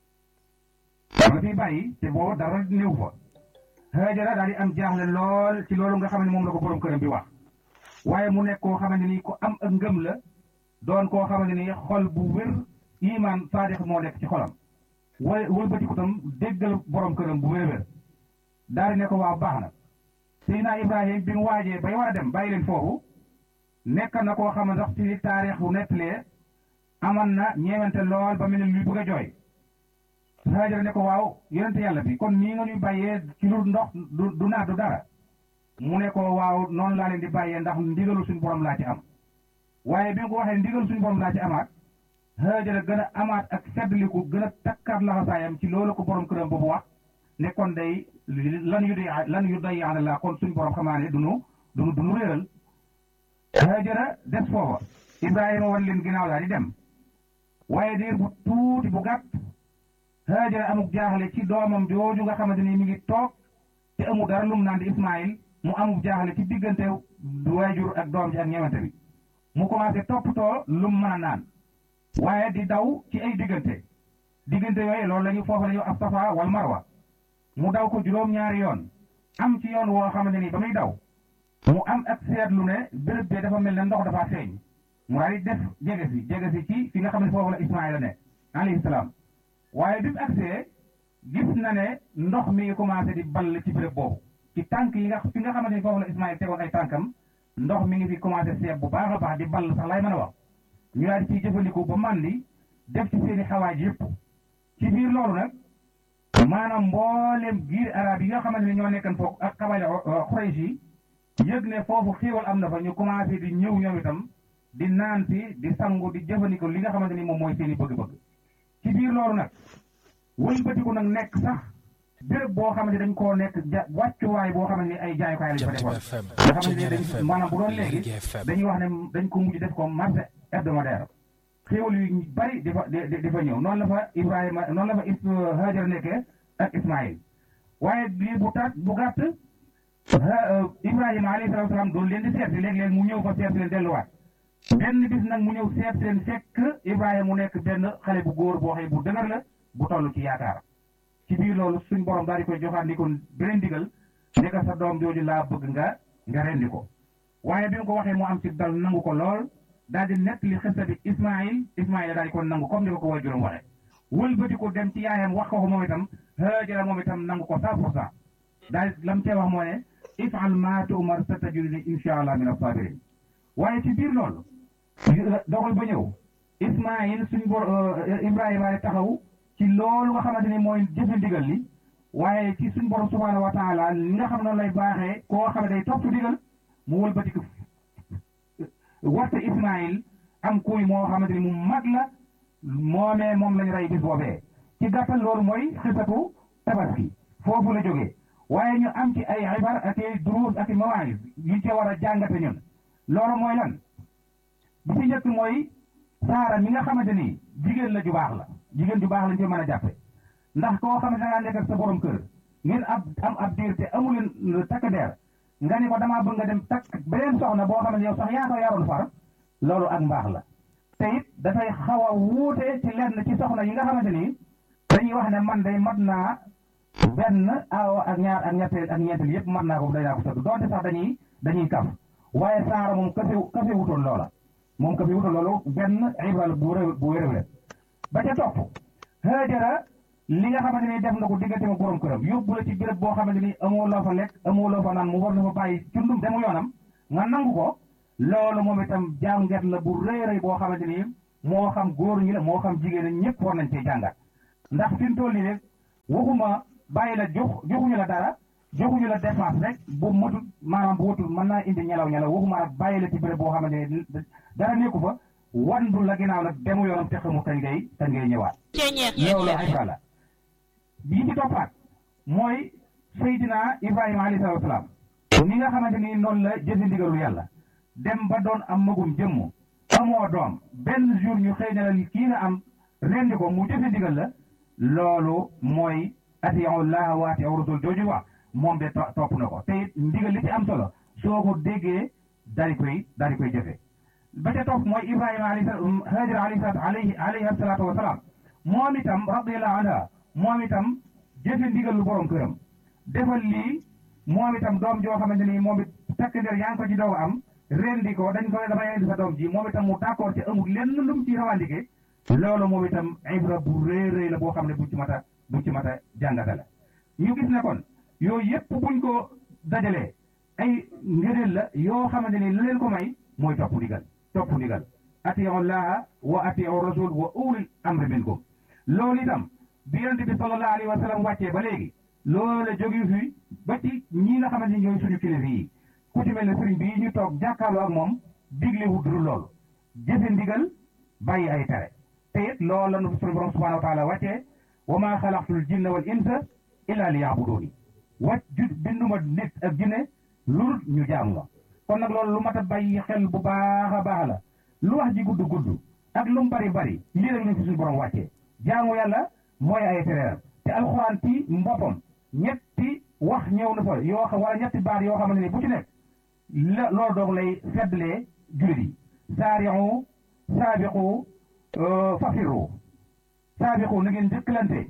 dama la fiy bàyyi te boobu dara néew fa Haajara daal di am jaaxle lool ci loolu nga xam ne moom la ko borom këram bi wax waaye mu nekk koo xamante ni ku am ak ngëm la doon koo xamante ni xol bu wér iman saadix moo nekk ci xolam wala wëlbatiku tam déggal borom këram bu wér-wér daal di ne ko waaw baax na Seydina Ibrahim bi mu waajee bay war a dem bàyyi leen foofu nekk na koo xam ne sax ci taarix bu nettalee aman na ñeewante lool ba mel ni luy bëgg a jooy Haajara ne ko waaw yonente yàlla bi kon nii nga ñuy bàyyee ci lu ndox du du naat du dara mu ne ko waaw noonu laa leen di bàyyee ndax ndigalu suñu borom laa ci am waaye bi nga ko waxee ndigalu suñu borom laa ci amaat Haajara gën a amaat ak feddliku gën a takkaat laxasaayam ci loolu ko borom këram boobu wax ne kon day lan yu day lan yu day yaana la kon suñu borom xamaa ne dunu dunu dunu réeral Haajara des foofa Ibrahima wan leen ginnaaw daal di dem waaye diir bu tuuti bu gàtt Haajara amuk jaaxle ci doomam jooju nga xamante ni mi ngi toog te amul dara lum naan di Ismaïl mu amuk jaaxle ci diggante waajur ak doom ji ak ñeewante bi mu commencé toppatoo lum mën a naan waaye di daw ci ay diggante diggante yooyu loolu la ñu foofu la ñu ab safa wal marwa mu daw ko juróom-ñaari yoon am ci yoon woo xamante ni ba muy daw mu am ak seetlu ne béréb bi dafa mel ne ndox dafa feeñ mu daal di def jege si jege si ci fi nga xam ne foofu la Ismaïla ne alayhi salaam waaye bi mu agsee gis na ne ndox mi ngi commencé di ball ci béréb boobu ci tànk yi nga fi nga xamante ni foofu la Ismaïla tegoon ay tànkam ndox mi ngi fi commencé seeb bu baax a baax di ball sax lay mën a wax ñu daal di ciy jëfandiku ba màndi def ci seeni xawaaj yëpp ci biir loolu nag maanaam mboolem giir arab yi nga xamante ne ñoo nekkan foofu ak xabaale Quraysh yi yëg ne foofu xéewal am na fa ñu commencé di ñëw ñoom itam di naan si di sangu di jëfandikoo li nga xamante ni moom mooy seeni bëgg-bëgg ci biir loolu nag wëlbatiku nag nekk sax béréb boo xamante dañ koo nekk ja wàccuwaay boo xamante ni ay jaayukaay lañ fa defoon nga xamante ni dañ maanaam bu doon léegi dañuy wax ne dañ ko mujj def ko marché hebdomadaire xéewal yu bari di fa di fa ñëw noonu la fa Ibrahima noonu la fa Hajar nekkee ak Ismaïl waaye lii bu tat bu gàtt Ibrahima alayhi salaatu salaam doon leen di seet si léeg-léeg mu ñëw fa seet si leen delluwaat benn bis nag mu ñëw seet si leen fekk Ibrahima mu nekk benn xale bu góor boo xëy bu dëgër la bu toll ci yaakaar ci biir loolu suñ borom daal di koy joxaat ni kon beneen digal ne ko sa doom jooju laa bëgg nga nga rendi ko waaye bi mu ko waxee mu am ci dal nangu ko lool daal di nekk li xista bi Ismaïl Ismaïl daal di ko nangu comme ni ko ko waajuram waxee wëlbati ko dem ci yaayam wax ko ko moom itam Haajara moom itam nangu ko cent pour cent daal lam cee wax moo ne ifal maa tu'mar satajiduni insha allah min as-sabirin waaye ci biir loolu dogal ba ñëw Ismaïl suñ bor Ibrahima taxaw ci loolu nga xamante ni mooy jëfe ndigal li waaye ci suñ borom subhaanahu wa taala li nga xam noonu lay baaxee koo xam ne day topp ndigal mu wëlbati ko warte Ismaïl am kuy moo xamante ni mu mag la moomee moom lañ rey bis boobee ci gàttal loolu mooy xisatu tabaski foofu la jógee waaye ñu am ci ay xibar ak ay duruus ak i mawaayis yu ca war a jàngate ñun loolu mooy lan bi ci njëkk mooy saara mi nga xamante ni jigéen la ju baax la jigéen ju baax lañ ci mën a jàppe ndax koo xamante da ngaa nekk ak sa borom kër ngeen ab am ab diir te amuleen takk deer nga ni ko damaa bëgg nga dem takk beneen soxna boo xamante yow sax yaa ko yaroon far loolu ak mbaax la te it dafay xaw a wuute ci lenn ci soxna yi nga xamante ni dañuy wax ne man day mat naa benn aawa ak ñaar ak ñetteel ak ñeenteel yëpp mën naa ko day naa ko sëdd donte sax dañuy dañuy kaf waaye saara moom kase kase wutoon loola moom kase wutoon loolu benn ibra la bu wér bu wér wér ba ca topp Haajara li nga xamante ni def na ko diggante ma borom këram yóbbu la ci béréb boo xamante ni amoo loo fa lekk amoo loo fa naan mu war na fa bàyyi cundum demu yoonam nga nangu ko loolu moom itam jàngat la bu rëy rëy boo xamante ni moo xam góor ñi la moo xam jigéen ñi ñëpp war nañ cee jàngat ndax fi mu toll nii rek waxuma bàyyi la jox joxuñu la dara joxuñu la dépense rek bu matul maanaam bu watul mën naa indi ñelaw ñelaw waxuma nag bàyyi la ci béréb boo xamante ni dara nekku fa wandu la ginnaaw nag demu yoonam te xamu kañ ngay kañ ngay ñëwaat loolu ibra la bii ci toppaat mooy Seydina Ibrahima alayhi salaatu wasalaam ni nga xamante ni noonu la jëfe ndigalu yàlla dem ba doon am magum jëmm amoo doom benn jour ñu xëy na la kii nga am rendi ko mu jëfe ndigal la loolu mooy atiiwu llaaha wa atiiwu rasul jooju wax moom de topp na ko te it ndigal li ci am solo soo ko déggee daal di koy daal di koy jëfe ba ca topp mooy Ibrahima alayhi salaam Haajara alayhi alayhi salaatu wasalaam moom itam radiyallahu anha moom itam jëfe ndigal lu borom këram defal lii moom itam doom joo xamante ni moom it takk der yaa ngi ko ci doog am rendi ko dañ ko ne dama indi sa doom ji moom itam mu d'accord ci amul lenn lu mu ci rawandike loolu moom itam ibra bu rëy rëy la boo xam ne buñ ci mat a buñ ci mat a jàngate la ñu gis ne kon yooyu yëpp buñ ko dajalee ay ngëneel la yoo xamante ni la leen ko may mooy topp ndigal topp ndigal atiiwu llaaha wa atiiwu rasul wa ulil amri minkum loolu itam bi yonent bi sallallahu alayhi wa sallam wàccee ba léegi loolu la jóge fi ba ci ñi nga xamante ni ñooy suñu kilifa yi ku ci mel ne sëriñ bii ñu toog jàkkaarloo ak moom digle wut dul loolu jëfe ndigal bàyyi ay tere te it loolu la nu suñu borom subhanahu wa taala wàccee wa maa xalaqtul jinna wal insa illa li yaabuduuni wàcc ju binduma nit ak jinne lu ñu jaamu ma kon nag loolu lu mat a bàyyi xel bu baax a baax la lu wax ji gudd gudd ak lu mu bari bari lii rek lañ fi suñu borom wàccee jaamu yàlla mooy ay tereeram te alxuraan ci mboppam ñetti wax ñëw na fa yoo xam wala ñetti baat yoo xamante ni bu ci nekk la loolu doog lay feddlee jullit yi saari'u saabiqu fafiru saabiqu na ngeen jëkkalante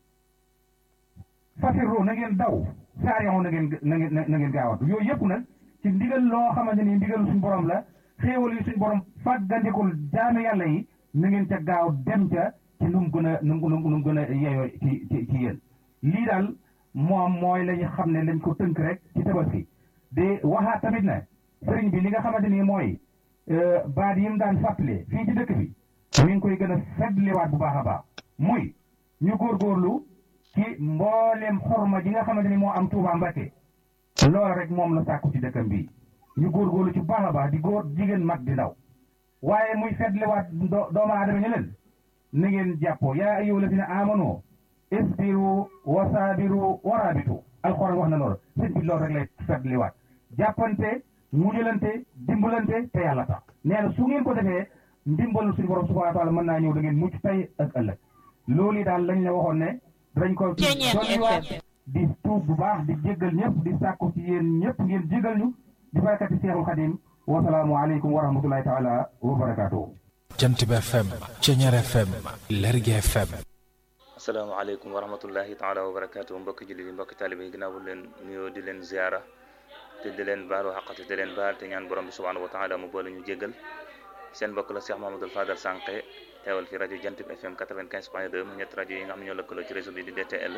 fafiru na ngeen daw saari'u na ngeen na ngeen na ngeen gaawatu yooyu yëpp nag ci ndigal loo xamante ni ndigalu suñu borom la xéewal yi suñu borom fàggandikul jaame yàlla yi na ngeen ca gaaw dem ca ci nu mu gën a nu mu nu mu gën a yeyoo ci ci ci yéen lii daal moom mooy la ñu xam ne lañ ko tënk rek ci tabaski di waxaat tamit ne sëriñ bi li nga xamante ni mooy baat yi mu daan fàttali fii ci dëkk bi mi ngi koy gën a feddliwaat bu baax a baax muy ñu góorgóorlu ci mbooleem xorma ji nga xamante ni moo am Tuuba Mbàkke loolu rek moom la sàkku ci dëkkam bi ñu góorgóorlu ci baax a baax di góor jigéen mag di ndaw waaye muy feddliwaat doomu aadama ñu leen na ngeen jàppoo yaa ayyuha lazina amanu isbiru wa saabiru wa raabitu alxuraan wax na loolu sëñ bi loolu rek lay feddliwaat jàppante mujjalante dimbalante te yàlla tax nee na su ngeen ko defee ndimbalu suñu borom subhanahu wa taala mën naa ñëw da ngeen mucc tey ak ëllëg loolu yi daal lañ la waxoon ne dañ ko dolliwaat di tuub bu baax di jéggal ñëpp di sàkku ci yéen ñëpp ngeen jéggal ñu di barakati Seexul Xadim wasalaamu aleykum wa rahmatullahi taala wa barakaatuhu jant bi FM Ceñeer FM Lergui FM asalaamaaleykum wa rahmatullahi taala wa barakaatu mbokki jullit yi mbokki taalibe yi ginnaaw bu leen nuyoo di leen ziara te di leen baalu xaqate di leen baal te ñaan borom bi subhanahu wa taala mu boole ñu jéggal seen mbokk la Cheikh Mamadou Fadal Sànqe teewal fi rajo Jant bi FM 95 point 2 mu ñett rajo yi nga xam ne ñoo lëkkaloo ci réseau bi di DTL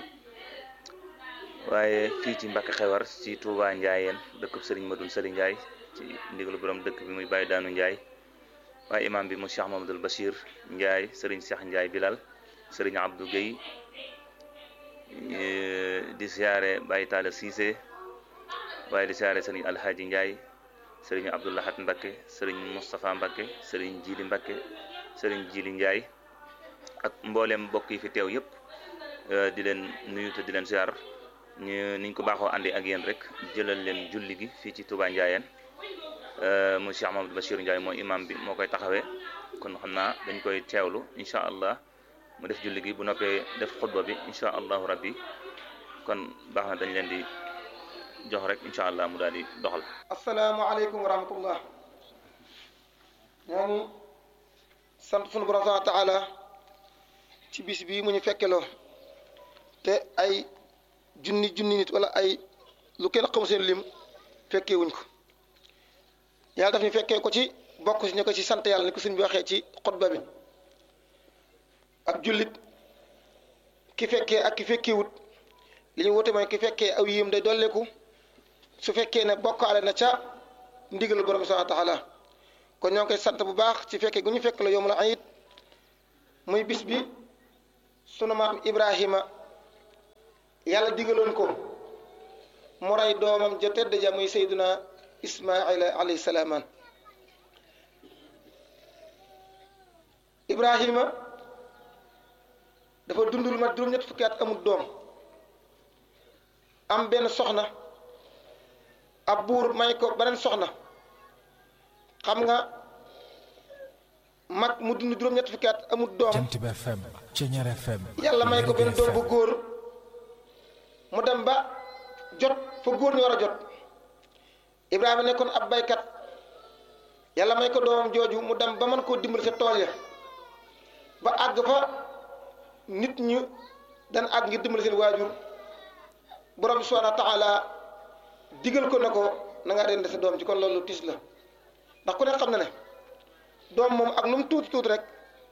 waaye fii ci Mbàkke Xewar ci Touba Ndiayeen dëkkub Serigne Madoun Serigne Ndiaye ci ndigalu borom dëkk bi muy Baye Daanu Ndiaye waaye imam bi mu Cheikh Mamadou Bachir Ndiaye Serigne Cheikh Ndiaye Bilal Serigne Abdou Guèye di siyaare Baye Talla Cissé waaye di siyaare Serigne Alhaji Ndiaye Serigne Abdoulahat Mbakke Serigne Moustapha Mbakke Serigne Jili Mbakke Serigne Jili Ndiaye ak mboolem mbokk yi fi teew yëpp di leen nuyu te di leen siyaar ñu niñ ko baaxoo àndi ak yéen rek jëlal leen julli gi fii ci Touba Ndiayeen mu Cheikh Mamadou Bachir Ndiaye mooy imam bi moo koy taxawee kon xam naa dañ koy teewlu incha allah mu def julli gi bu noppee def xutba bi incha allahu rabbi kon baax na dañ leen di jox rek incha allah mu daal di doxal. asalaamaaleykum wa rahmatullah ñoo ngi sant sunu borom subhanahu wa taala ci bis bii mu ñu fekkeloo te ay junni junni nit wala ay lu kenn xamu seen lim fekkee wuñ ko yàlla daf ñu fekkee ko ci bokk si ñu ko ci sant yàlla ni ko sëñ bi waxee ci xutba bi ab jullit ki fekkee ak ki fekkeewut li ñu wute mooy ki fekkee aw yim day dolleeku su fekkee ne bokkaale na ca ndigalu borom subhanahu wa taala kon ñoo ngi koy sant bu baax ci fekkee gu ñu fekk la yomul ayit muy bis bi sunu maam Ibrahima yàlla digaloon ko mu rey doomam ja tedd ja muy Seydina Ismaila alayhi salaaman Ibrahima dafa dund lu mat juróom-ñett fukki at amul doom am benn soxna ab buur may ko beneen soxna xam nga mag mu dund juróom-ñett fukki at amul doom Jant bi FM Ceñeer FM yàlla may ko benn doom bu góor mu dem ba jot fa góor ñu war a jot Ibrahima nekkoon ab baykat yàlla may ko doomam jooju mu dem ba mën koo dimbali sa tool ya ba àgg fa nit ñu dan àgg ngir dimbali seen waajur borom bi subhanahu wa taala digal ko ne ko na nga rende sa doom ci kon loolu tis la ndax ku ne xam na ne doom moom ak nu mu tuuti tuuti rek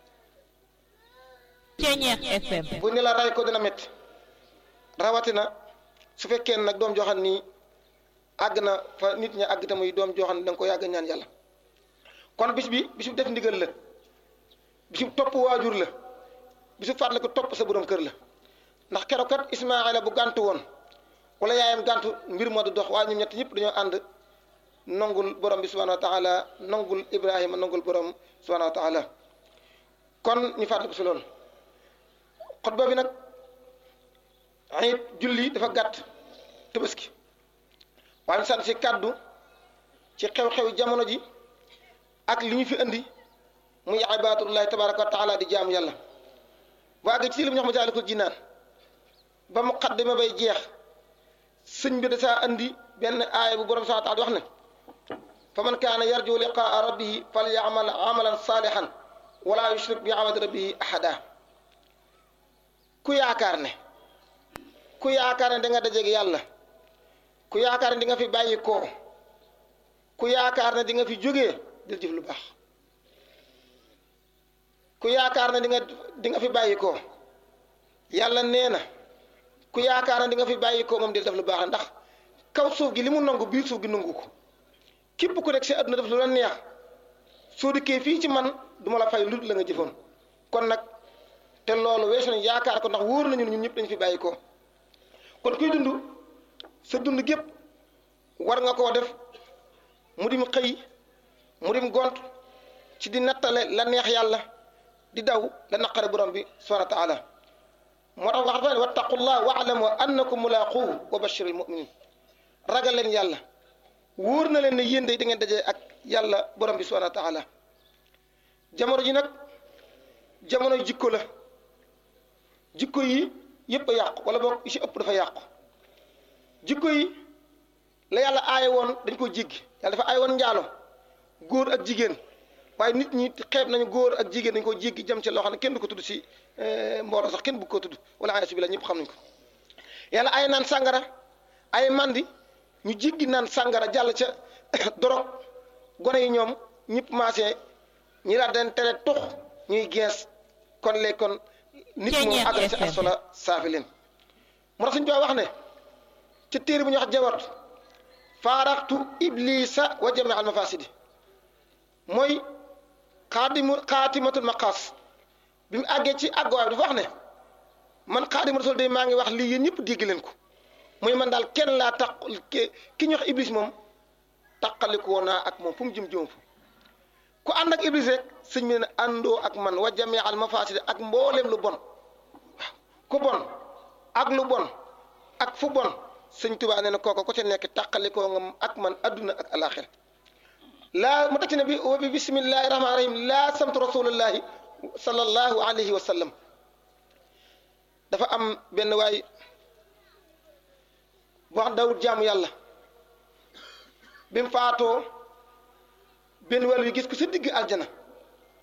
Ceñeer FM bu ne la ray ko dina métti rawatina su fekkee nag doom joo xam ni àgg na fa nit ñi àgg te muy doom joo xam ne da nga ko yàgg ñaan yàlla kon bis bi bisu def ndigal la bisu topp waajur la bisu fàttali ko topp sa borom kër la ndax keroog kat Ismaayla bu gàntu woon wala yaayam gàntu mbir ma du dox waaye ñoom ñett ñëpp dañoo ànd nongul borom bi subhanahu wa taala nongul Ibrahima nongul borom subhanahu wa taala kon ñu fàttali ko si loolu xutba bi nag ayit julli dafa gàtt tabaski waaye ñu sant si kàddu ci xew-xew jamono ji ak li ñu fi indi muy ibaadatullahi tabaraka wa taala di jaamu yàlla bu àgg ci li mu ñox ma jaalikul jinaan ba mu xaddima bay jeex sëñ bi dasaa andi benn aaya bu borom subhaanahu wa taala wax ne fa man kaana yarju liqaa rabbihi fal yaamal amalan saalihan wala yushrik bi amali rabbihi ahada ku yaakaar ne ku yaakaar ne da nga dajeeg yàlla ku yaakaar ne di nga fi bàyyi koo ku yaakaar ne di nga fi jógee dil jëf lu baax ku yaakaar ne di nga di nga fi bàyyi koo yàlla nee na ku yaakaar ne di nga fi bàyyi koo moom dil def lu baax ndax kaw suuf gi li mu nangu biir suuf gi nangu ko képp ku nekk si àdduna def lu la neex soo dikkee fii ci man duma la fay lu la nga jëfoon kon nag te loolu weesu nañ yaakaar ko ndax wóor nañu ñun ñëpp dañ fi bàyyi koo kon kuy dund sa dund gépp war nga koo def mu dim xëy mu dim gont ci di nattale la neex yàlla di daw la naqare borom bi subhanahu wa taala moo tax wax dafa ne wattaqullah waalamu annakum mulaquhu wa bashir al muminin ragal leen yàlla wóor na leen ne yéen day da ngeen dajee ak yàlla borom bi subhanahu wa taala jamono ji nag jamono jikko la jikko yi yëpp a yàqu wala boog yi si ëpp dafa yàqu jikko yi la yàlla aaye woon dañ ko jéggi yàlla dafa aaye woon njaalo góor ak jigéen waaye nit ñi xeeb nañu góor ak jigéen dañ ko jéggi jëm ci loo xam ne kenn du ko tudd si mbooloo sax kenn bu ko tudd wala aaye bi la ñëpp xam nañ ko yàlla aaye naan sàngara ay mandi ñu jéggi naan sàngara jàll ca dorog gone yi ñoom ñëpp maasee ñi laa den tere tux ñuy gees kon léegi kon nit moom àgg si asfala saafi leen moo tax suñu wax ne ca téere bu ñu wax jawat faaraxtu iblisa wa jami al mafasidi mooy xaadimu xaatimatul maqaas bi mu àggee ci àgguwaay bi dafa wax ne man xaadimu rasul day maa ngi wax lii yéen ñëpp dégg leen ko muy man daal kenn laa tax ki ñu wax iblis moom taqaliku woon naa ak moom fu mu jëm jëm fu ku ànd ak iblis rek sëñ bi ne àndoo ak man wa jami al mafasidi ak mbooleem lu bon waaw ku bon ak lu bon ak fu bon sëñ Tuubaa nee na kooko ko ca nekk tàqalikoo nga ak man adduna ak alaxir laa mu teg ci ne bi wa bi bismillahi rahmaani rahim laa samtu rasulullahi sallallahu alayhi wa sallam dafa am benn waay bu wax dawut jaamu yàlla bi mu faatoo benn wàll yu gis ko sa digg aljana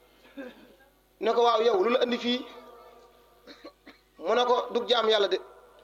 ne ko waaw yow lu la andi fii mu ne ko dug jaam yàlla de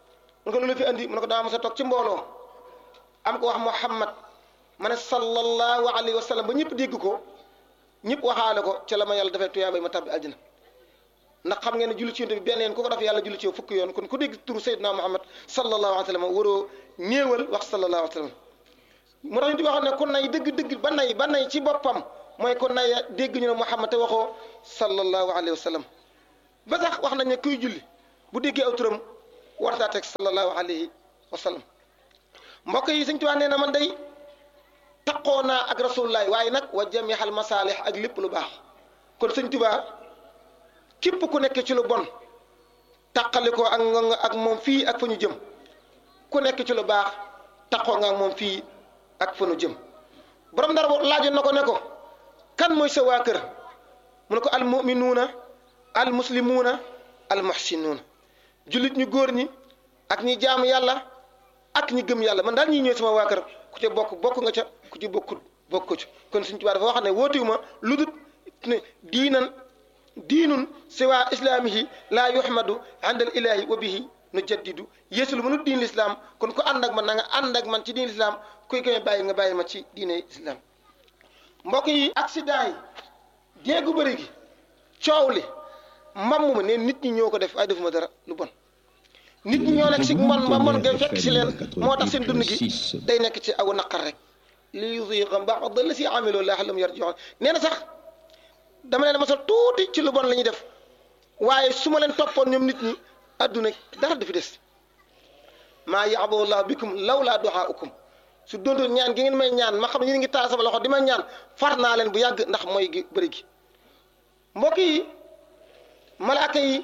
mu ne ko loolu fi andi mu ne ko daa mos a toog ci mbooloo am ko wax Muhammad ma ne sallallahu alayhi wa sallam ba ñëpp dégg ko ñëpp waxaale ko ca la ma yàlla dafay tuyaabay ma tabbi aljana ndax xam ngeen ne julli ci yonent bi benn yoon ku ko def yàlla julli ci yow fukki yoon kon ku dégg turu Seydina Muhammad sallallahu alayhi wa sallam waroo néewal wax sallallahu alayhi wa sallam mu tax ñu di waxoon ne ku nay dëgg-dëgg ba nay ba nay ci boppam mooy ku nay dégg ñu ne Muhammad te waxoo sallallahu alayhi wa sallam ba sax wax nañ ne kuy julli bu déggee aw turam wartaa teg sallallahu alayhi wa sallam mbokk yi Sëñ Tuubaa nee na man day taqoo naa ak rasulullahi waaye nag wa jamihal masaalih ak lépp lu baax kon Sëñ Tuubaa képp ku nekk ci lu bon taqali ko ak ak moom fii ak fa ñu jëm ku nekk ci lu baax taqoo nga ak moom fii ak fa ñu jëm borom dara laajoon na ko ne ko kan mooy sa waa kër mu ne ko al muminuuna al muslimuuna al muhsinuuna jullit ñu góor ñi ak ñi jaamu yàlla ak ñi gëm yàlla man daal ñi ñëw sama waa kër ku ca bokk bokk nga ca ku ci bokkut bokk ko ci kon Sëñ Tuubaa dafa wax ne wootiwuma lu dul ne diinan diinun siwa islaamihi laa yuhmadu indal ilaahi wa bihi nu jaddidu yeesu lu mënut diin lislaam kon ku ànd ak man na nga ànd ak man ci diin lislaam kuy koy bàyyi nga bàyyi ma ci diine lislaam mbokk yi accident yi déegu bëri gi coow li mbamm ma ne nit ñi ñoo ko def ay defuma dara lu bon nit ñi ñoo nekk si mbon ba mbon ngay fekk si leen moo tax seen dund gi day nekk ci aw naqar rek li yuziqa ba'da la si amiloo la'allahum yarji'un nee na sax dama leen masal tuuti ci lu bon la ñuy def waaye su ma leen toppoon ñoom nit ñi adduna dara du fi des maa ya'bu llahu bikum lawlaa du'aa'ukum su doontoon ñaan gi ngeen may ñaan ma xam ne ñu ngi taal sama loxo di ma ñaan far naa leen bu yàgg ndax mooy gi bëri gi mbokk yi malaaka yi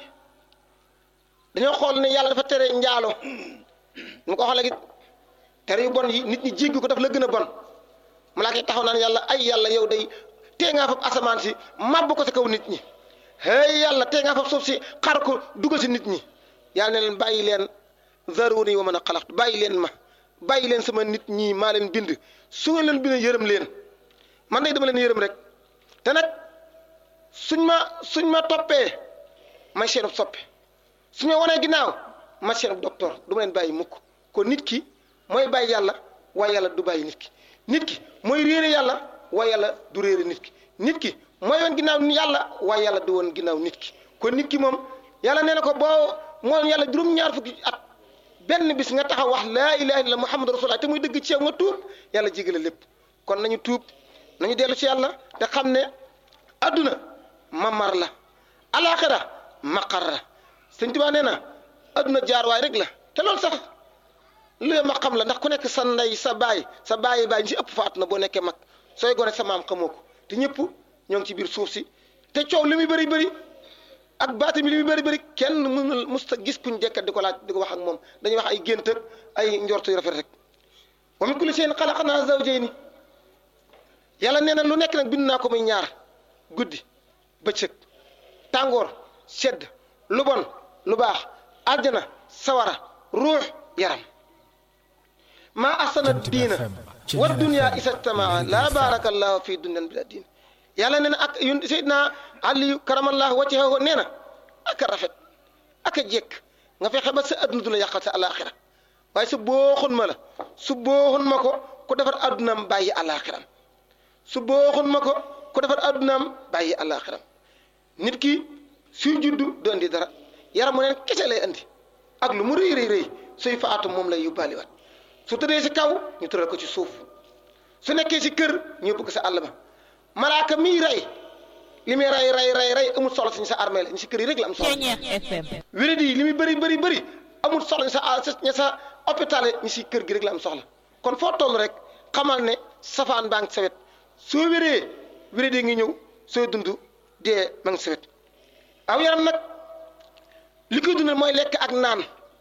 dañoo xool ne yàlla dafa tere njaalo mu ko wax léegi tere yu bon yi nit ñi jéggi ko daf la gën a bon malaaka yi taxaw naan yàlla ay yàlla yow day tee ngaa fab asamaan si màbb ko sa kaw nit ñi hey yàlla tee ngaa fab suuf si xar ko dugal si nit ñi yàlla ne leen bàyyi leen zaruni wa man a xalaqtu bàyyi leen ma bàyyi leen sama nit ñi maa leen bind su ngeen leen bind yërëm leen man day dama leen yërëm rek te nag suñ ma suñ ma toppee may seenub soppe suñ ma wanee ginnaaw ma seenub docteur du ma leen bàyyi mukk kon nit ki mooy bàyyi yàlla waaye yàlla du bàyyi nit ki nit ki mooy réere yàlla waaye yàlla du réere nit ki nit ki mooy woon ginnaaw yàlla waaye yàlla du woon ginnaaw nit ki kon nit ki moom yàlla nee na ko boo moom yàlla juróom-ñaar fukki at benn bis nga taxaw wax laa ilaha illallah muhammadu rasulullah te muy dëgg ci yow nga tuub yàlla jégale lépp kon nañu tuub nañu dellu ci yàlla te xam ne adduna mamar la alaxira maqar la sëñ Tuubaa nee na adduna jaar waay rek la te loolu sax lu ma xam la ndax ku nekk sa ndey sa baay sa baayi baay ñi si ëpp faatu na boo nekkee mag sooy gone sa maam xamoo ko te ñëpp ñoo ngi ci biir suuf si te coow li muy bëri bëri ak baati mi li muy bëri bëri kenn mënul musta gis kuñ jekkat di ko laaj di ko wax ak moom dañuy wax ay gént ak ay njortu yu rafet rek wa min kulli shay'in xalaqnaa zawjayni yàlla nee na lu nekk nag bind naa ko muy ñaar guddi bëccëg tàngoor sedd lu bon lu baax aljana sawara ruux yaram maa ahsana diina wa dunya isajtamaa laa baaraka allahu fi dunyan bila diin yàlla nee na ak yun Seydina Aliyu karamallahu wajhahu nee na ak a rafet ak a jekk nga fexe ba sa adduna du la yàqal sa alaxira waaye su booxun ma la su booxun ma ko ku defar addunaam bàyyi alaxiram su booxun ma ko ku defar addunaam bàyyi alaxiram nit ki suy juddu du andi dara yaram mu neen kese lay andi ak lu mu rëy rëy rëy suy faatu moom lay yóbbaaliwaat su tëddee si kaw ñu tëral ko ci suuf su nekkee si kër ñu yóbbu ko sa àll ba malaaka miy rey li muy rey rey rey rey amul solo si sa armée la ñu si kër yi rek la am solo wéré di li muy bëri bëri bëri amul soxla sa ña sa hôpital ñi si kër gi rek la am soxla kon foo toll rek xamal ne safaan baa ngi sa wet soo wéree wéré di ngi ñëw soo dund dee ma ngi sa wet aw yaram nag li koy dundal mooy lekk ak naan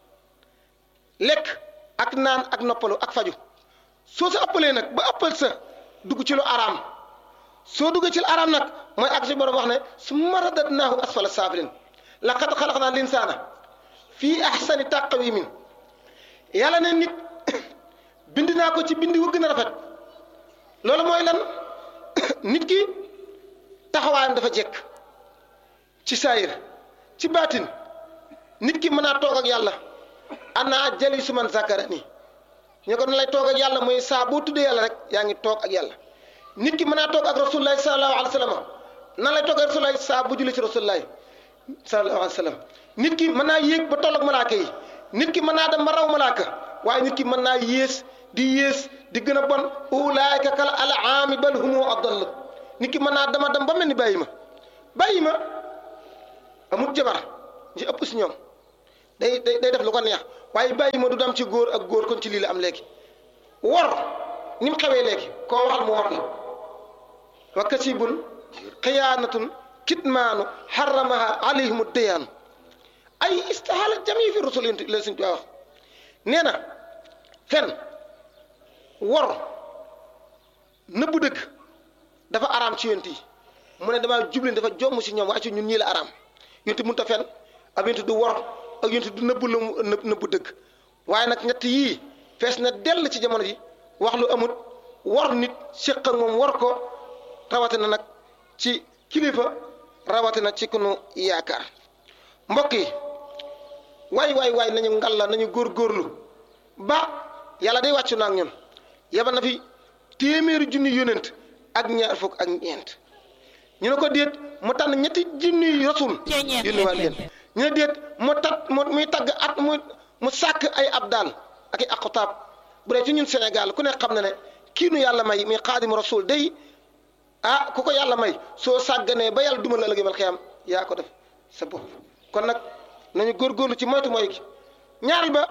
lekk ak naan ak noppalu ak faju soo sa ëppalee nag ba ëppal sa dugg ci lu araam soo duggee ci lu araam nag mooy ak si borom wax ne summa radadnaahu asfala saafilin laqad xalaqnaa linsaana fii ahsani taqwimin yàlla ne nit bind naa ko ci bind wu gën a rafet loolu mooy lan nit ki taxawaayam dafa jekk ci saayir ci baatin nit ki mën naa toog ak yàlla ana jali su man zakara ni ñu ko na lay toog ak yàlla mooy saa boo tuddee yàlla rek yaa ngi toog ak yàlla nit ki mën naa toog ak rasulullahi sallallahu alayhi wa sallam nan lay toog ak rasulullahi saa bu julli ci rasulullahi sallallahu alayhi wa sallam nit ki mën naa yéeg ba toll ak malaaka yi nit ki mën naa dem ba raw malaaka waaye nit ki mën naa yées di yées di gën a bon ulaayka kal alaami bal humu adall nit ki mën naa dama dem ba mel ni bàyyi ma bàyyi ma amul jabar ci ëpp si ñoom day day day def lu ko neex waaye bàyyi ma du dem ci góor ak góor kon ci lii la am léegi wor ni mu xewee léegi koo waxal mu wor la wa kasibun xiyaanatun kitmaanu xaramaha alayhimu deyaanu ay istihaala jami fi rusul yi la suñ wax nee na fen wor nëbbu dëgg dafa araam ci yonent yi mu ne damaa jublin dafa jomm si ñoom waaye ci ñun ñii la araam yonent mënut a fen ak yonent du wor ak yonent du nëbbu la mu nëbbu dëgg waaye nag ñett yii fees na dell ci jamono ji wax lu amut wor nit séq ak moom wor ko rawatina nag ci kilifa rawatina ci kunu yaakaar mbokk yi waay waay waay nañu ngalla nañu góorgóorlu ba yàlla day wàccu na ak ñun yebal na fi téeméeri junni yónent ak ñaar fukk ak ñeent ñu ne ko déet mu tànn ñetti junni rasul yónni waat leen ñu ne déet mu tat mu muy tagg at mu mu sàkk ay abdal ak i aqtaab bu dee ci ñun Sénégal ku ne xam na ne kii nu yàlla may muy xaadimu rasul day ah ku ko yàlla may soo sàgganee ba yàlla duma la ëllëg mal xiyam yaa ko def sa bopp kon nag nañu góorgóorlu ci moytu mooy gi ñaareel ba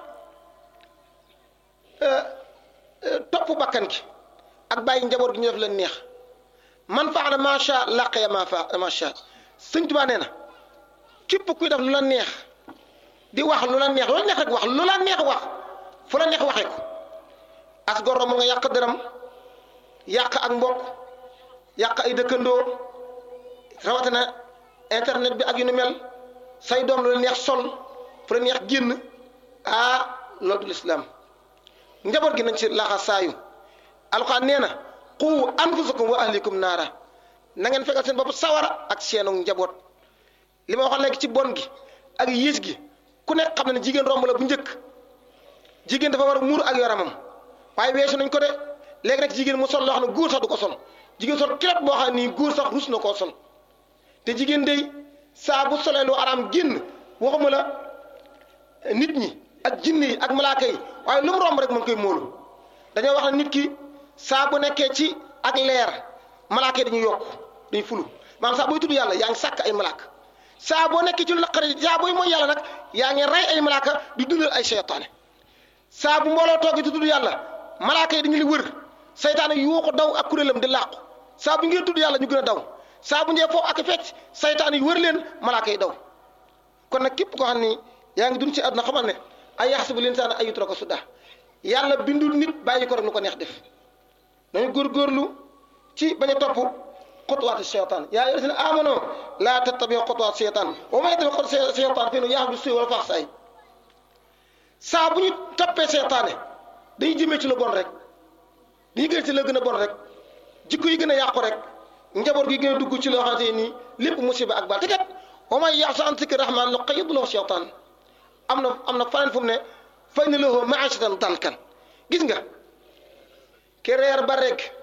topp bakkan gi ak bàyyi njaboot gi ñu def leen neex man faala macha laqaya ma fa macha sëñ Tuubaa nee na képp kuy def lu la neex di wax lu la neex lu la neex rek wax lu la neex wax fu la neex waxee ko as goro mu nga yàq dërëm yàq ak mbokk yàq ay dëkkandoo rawatina internet bi ak yu ni mel say doom lu la neex sol fu la neex génn ah loolu du lislaam njaboot gi nañ ci laxa saayu alxuraan nee na qu anfusakum wa ahlikum naara na ngeen fekkal seen bopp sawara ak seenu njaboot li ma waxoon léegi ci bon gi ak yées gi ku nekk xam na ne jigéen romb la bu njëkk jigéen dafa war a muur ak yaramam waaye weesu nañ ko de léegi nag jigéen mu sol loo xam ne góor sax du ko sol jigéen sol kilot boo xam ne nii góor sax rus na koo sol te jigéen day saa bu solee lu araam génn waxuma la nit ñi ak jinne yi ak malaaka yi waaye lu mu romb rek mën koy móolu dañoo wax ne nit ki saa bu nekkee ci ak leer malaaka yi dañuy yokk dañuy fulu maanaam saa booy tudd yàlla yaa ngi sàkk ay malaaka saa boo nekkee ci lu naqari saa booy mooy yàlla nag yaa ngi rey ay malaaka di dundal ay seytaane saa bu mbooloo toogee di tudd yàlla malaaka yi dañu li wër seytaane yuuxu daw ak kuréelam di làqu saa bu ngeen tudd yàlla ñu gën a daw saa bu njee foofu ak fecc seytaane yi wër leen malaaka yi daw kon nag képp koo xam ni yaa ngi dund ci àdduna xamal ne ay yaxsibu linsaana ay yutraka suda yàlla bindul nit bàyyi ko rek lu ko neex def nañu góorgóorlu ci bañ a topp xutuwaati seytaan yaa ayyuhaa llaziina aamanuu laa tattabi'uu xutuwaati seytaan wa man yattabi' xutuwaati seytaan fa innahu ya'muru bis-suu'i wal fahshaa'i saa bu ñu toppee seytaane dañuy jëmee ci lu bon rek dañuy gën ci la gën a bon rek jikko yi gën a yàqu rek njaboot gi gën a dugg ci loo xamante ne nii lépp musiba ak baal te kat wa man ya'sh an zikri rahmaan nuqayyid lahu shaytaan am na am na faneen fu mu ne fa inna lahu ma'ishatan dankan gis nga ki reer ba rek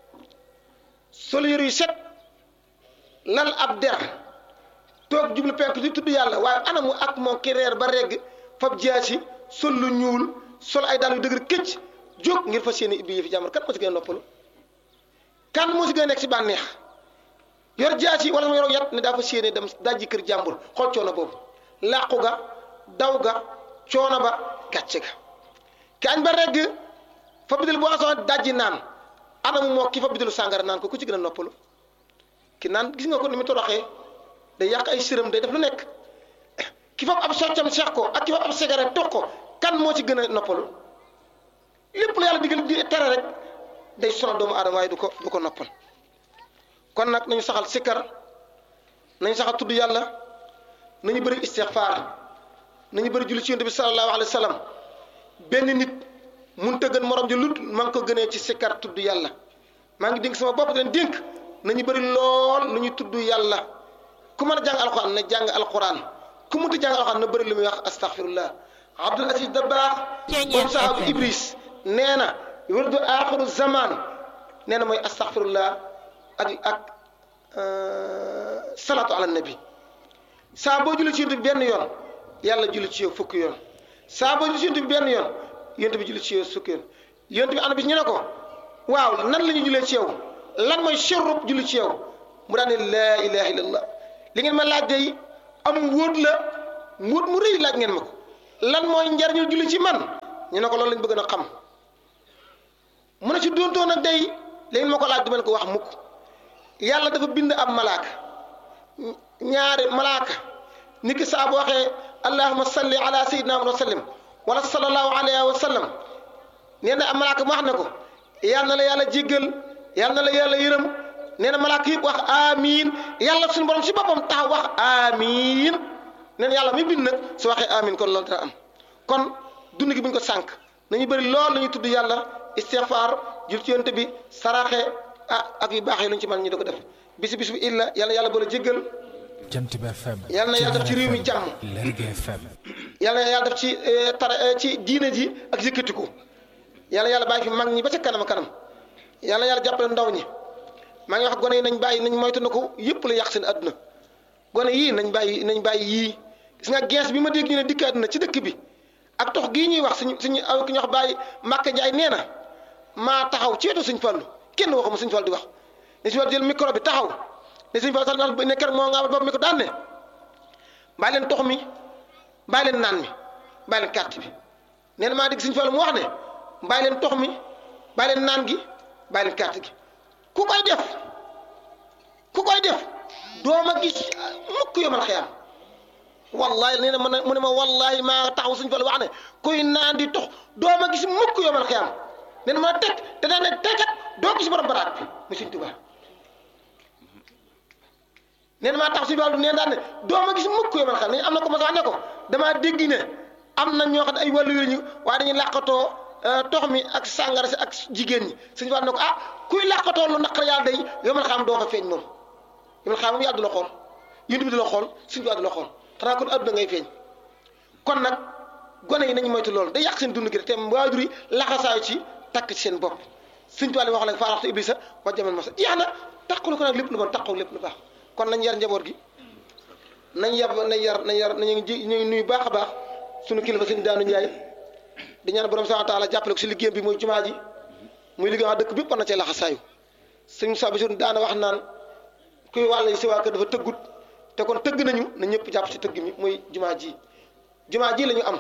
sol yëre yu set lal ab der toog jublu penk di tudd yàlla waaye anamu ak moom ki reer ba reg fab jaasi sol lu ñuul sol ay dàll yu dëgër këcc jóg ngir fas yéene ibbi yëfi jàmbur kan moo si gën a noppalu kan moo si gën a nekk si bànneex yor jaasi wala sama yor yat ne daa fas yéene dem dajji kër jàmbur xool coono boobu làqu ga daw ga coono ba gàcce ga ki añ ba regg fa bidil bu asoon dajji naan anamu moo ki fa bidilu sàngara naan ko ku ci gën a noppalu ki naan gis nga ko ni mu toroxee day yàq ay sërëm day def lu nekk ki fa ab soccam seex ko ak ki fa ab cigarette toog ko kan moo ci gën a noppalu lépp lu yàlla digal di tere rek day sonal doomu aadama waaye du ko du ko noppal kon nag nañu saxal sikkar nañu saxal tudd yàlla nañu bëri istixfaar nañu bëri julli ci yonent bi sallallahu alayhi wa sallam benn nit mun te gën morom ji lut maa ngi ko gënee ci sikkar tudd yàlla maa ngi dénk sama bopp leen dénk nañu bëri lool lu ñu tudd yàlla ku mën a jàng alxuraan na jàng alxuraan ku mënta jàng alxuraan na bëri lu muy wax astaghfirullah Abdul Aziz Dabaax boobu sahabu Ibris nee na wërdu aaxiru zaman nee na mooy astaghfirullah ak ak salaatu ala nabi saa boo julli ci yonent bi benn yoon yàlla julli ci yow fukki yoon saa boo julli ci yonent bi benn yoon yonent bi julli ci yow fukki yoon yonent bi ana bis ñu ne ko waaw nan la ñu jullee ci yow lan mooy sharrub julli ci yow mu daan ne laa ilaha illallah li ngeen ma laaj day am wóot la wóot mu rëy laaj ngeen ma ko lan mooy njariñu julli ci man ñu ne ko loolu lañ bëgg na xam mu ne ci doontoon nag day li ngeen ma ko laaj du mel ko wax mukk yàlla dafa bind ab malaaka ñaari malaaka nit ki saa bu waxee allahuma salli ala sayyidina muhammad wa sallim wala sallallahu alayhi wa sallam nee na ab malaaka mu wax ne ko yal na la yàlla jéggal yal na la yàlla yërëm nee na malaaka yëpp wax amiin yàlla suñu borom si boppam taxaw wax amiin nee na yàlla mi bind nag su waxee amiin kon loolu dana am kon dund gi bu ñu ko sànq nañu bëri lool la ñuy tudd yàlla istighfar jul ci yonte bi saraxe ah ak yu baax yi lu ñu ci mën ñu di ko def bisi bis bi illa yàlla yàlla boole jéggal Jant bi FM. yàlla na yàlla def ci réew mi jàmm Lergui FM. yàlla na yàlla def ci tara ci diine ji ak yëkkatiku yàlla yàlla bàyyi fi mag ñi ba ca kanam kanam yàlla yàlla jàppale ndaw ñi maa ngi wax gone yi nañ bàyyi nañ moytu na ko yëpp la yàq seen àdduna gone yii nañ bàyyi nañ bàyyi yii gis nga gens bi ma dégg ñu ne dikk àdduna ci dëkk bi ak tox gii ñuy wax suñu suñu aw ki ñu wax bàyyi Màkka Njaay nee na maa taxaw ci wetu suñ fallu kenn waxuma suñ fall di wax ne suñ fall jël micro bi taxaw ne suñ fall sax ne keroog moo nga bopp mi ko daan ne bàyyi leen tox mi bàyyi leen naan mi bàyyi leen carte bi nee na maa dégg suñ fall mu wax ne bàyyi leen tox mi bàyyi leen naan gi bàyyi leen carte gi ku koy def ku koy def dooma gis mukk yomal xiyam wallahi nee na man mu ne ma wallahi maa taxaw suñ fal wax ne kuy naan di tox dooma gis mukk yomal xiyam nee na mën a teg te daan ne tekat doo gis borom baraat bi mu suñ tubaa nee na maa taxaw suñ fal nee na daan ne dooma gis mukk yomal xiyam ne am na ko ma sax ne ko damaa dégg ne am na ñoo xam ne ay wàllu yooyu ñu waaye dañuy làqatoo tox mi ak sàngara si ak jigéen ñi suñ fal ne ko ah kuy làqatoo lu naqar yàlla day yomal xiyam doo fa feeñ moom yomal xiyam moom yàlla du la xool yéen bi du la xool suñ fal du la xool xanaa kon adduna ngay feeñ kon nag gone yi nañu moytu loolu day yàq seen dund gi te waajur yi laxasaayu ci takk ci seen bopp suñ tubaab yi wax la faaraxtu iblisa wa jamal masa jeex na taqulu ko nag lépp lu bon taqu lépp lu baax kon nañ yar njaboot gi nañ yar nañ yar nañ yar nañu ji ñu nuyu baax a baax suñu kilifa sëñ daanu njaay di ñaan borom subhanahu wa taala jàppale ko si liggéeyam bi muy jumaa ji muy liggéey wax dëkk bépp war na cee laxasaayu sëñ Moussa Bassirou daana wax naan kuy wàll si waa kër dafa tëggut te kon tëgg nañu na ñëpp jàpp ci tëgg mi muy jumaa ji jumaa ji la ñu am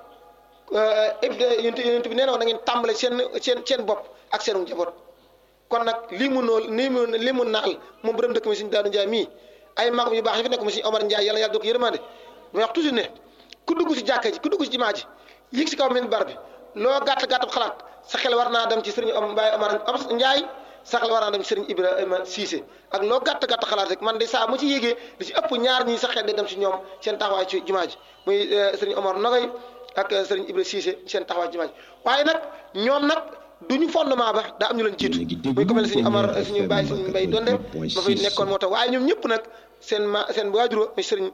yonent yonent bi nee na woon na ngeen tàmbale seen seen seen bopp ak seenu njaboot kon nag lii mu nool lii mu lii mu naal moom borom dëkk mi suñu daanu njaay mii ay magam yu baax yi fi nekk mu suñu Omar Njaay yàlla yàlla doo ko yërmande may wax toujours ne ku dugg si jàkka ji ku dugg si jumaa ji yéeg si kaw minbar bi loo gàtt gàtt xalaat sa xel war naa dem ci sëriñ Om Mbaye Omar Njaay saxal war naa dem sëriñ Ibrahima Cissé ak loo gàtt gàtt xalaat rek man de saa mu ci yéegee li ci ëpp ñaar ñii sax xel day dem ci ñoom seen taxawaay ci jumaa ji muy sëriñ Omar Nogay ak sëriñ Ibrahima Cissé seen taxawaay ci jumaa ji waaye nag ñoom nag duñu fondement ba daa am ñu leen jiitu muy ko mel ne suñu Omar suñu bàyyi suñu mbay donde ba fay nekkoon moo tax waaye ñoom ñëpp nag seen ma seen waajuro muy sëriñ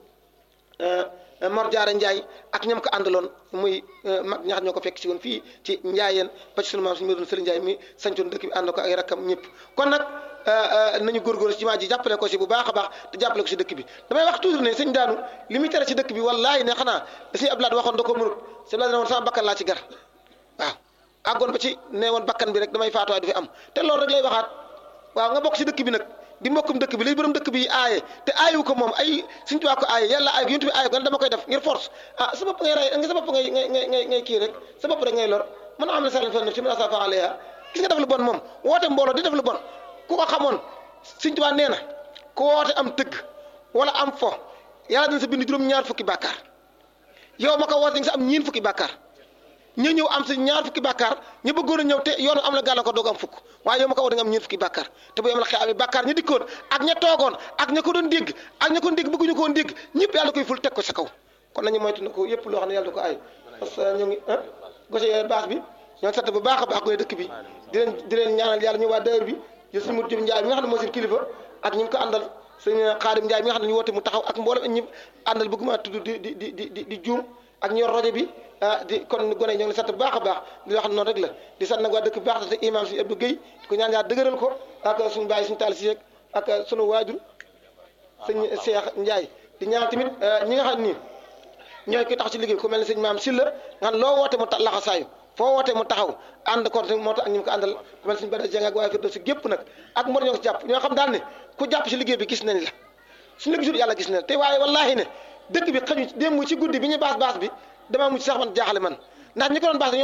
Mor Jaara Njaay ak ñam ko àndaloon muy mag ñax ñoo ko fekk si woon fii ci njaayeen ba ci sunu maam suñu mëdoon sëriñ Njaay mi sañcoon dëkk bi ànd ko ay rakkam ñëpp kon nag nañu góorgóorlu ci jumaa ji jàppale ko si bu baax a baax te jàppale ko si dëkk bi damay wax toujours ne sëñ daanu li muy tere ci dëkk bi wallaahi ne xanaa da suñu ablaat waxoon da ko mënut sëñ Ablaat ne woon sama bakkan laa ci gar waaw àggoon ba ci ne woon bakkan bi rek damay faatuwaay du fi am te loolu rek lay waxaat waaw nga bokk si dëkk bi nag di mbokkum dëkk bi lay borom dëkk bi aaye te aayu ko moom ay suñu tubaab ko aaye yàlla aaye ko yonent bi aaye ko dama koy def ngir force ah sa bopp ngay rey nga sa bopp ngay ngay ngay ngay kii rek sa bopp rek ngay lor mën a am ne sax fa ci mën a safa alayha gis nga def lu bon moom woote mbooloo di def lu bon ku ko xamoon suñu tubaab nee na ku woote am tëgg wala am fo yàlla dina sa bind juróom-ñaar fukki bàkkaar yow ma ko woote nga sa am ñiin fukki bàkkaar ñu ñëw am si ñaar fukki bàkkaar ñu bëggoon a ñëw te yoonu am la gàllankoor doog am fukk waaye yow ma ko war nga am ñeent fukki bàkkaar te bu yom la xeexamee bàkkaar ña dikkoon ak ña toogoon ak ña ko doon dégg ak ña ko doon dégg bëgguñu ko woon dégg ñëpp yàlla koy ful teg ko sa kaw kon nañu moytu na ko yëpp loo xam ne yàlla da ko ay parce que ñu ngi ah gose baax bi ñoo ngi sant bu baax a baax koy dëkk bi di leen di leen ñaanal yàlla ñu waa dayër bi yo suñu mut jëm njaay mi nga xam ne moo seen kilifa ak ñi mu ko àndal sëñ xaadim njaay mi nga xam ne ñu woote mu taxaw ak mboolem ñi àndal bëgguma tudd di di di di di juum ak ñor rajo bi ah di kon gone yi ñoo ngi sant bu baax a baax di wax noonu rek la di sant nag waa dëkk bu baax te imam si Abdou Guèye ko ñaan yaa dëgëral ko ak suñu bàyyi suñu taal si yeeg ak sunu waajur sëñ Cheikh Ndiaye di ñaan tamit ñi nga xam ni ñooy koy tax ci liggéey ku mel ne sëñ maam Silla nga xam loo woote mu ta laxasaayu foo wootee mu taxaw ànd ko moo tax ak ñi mu ko àndal ku mel ne sëñ Bada Dieng ak waaye fi si gépp nag ak mor ñoo ko si jàpp ñoo xam daal ne ku jàpp si liggéey bi gis nañ la suñu la gisul yàlla gis nañ te waaye wallaahi ne dëkk bi xañu démb ci guddi bi ñu baas baas bi damaa mujj sax man jaaxale man ndax ñi ko doon baas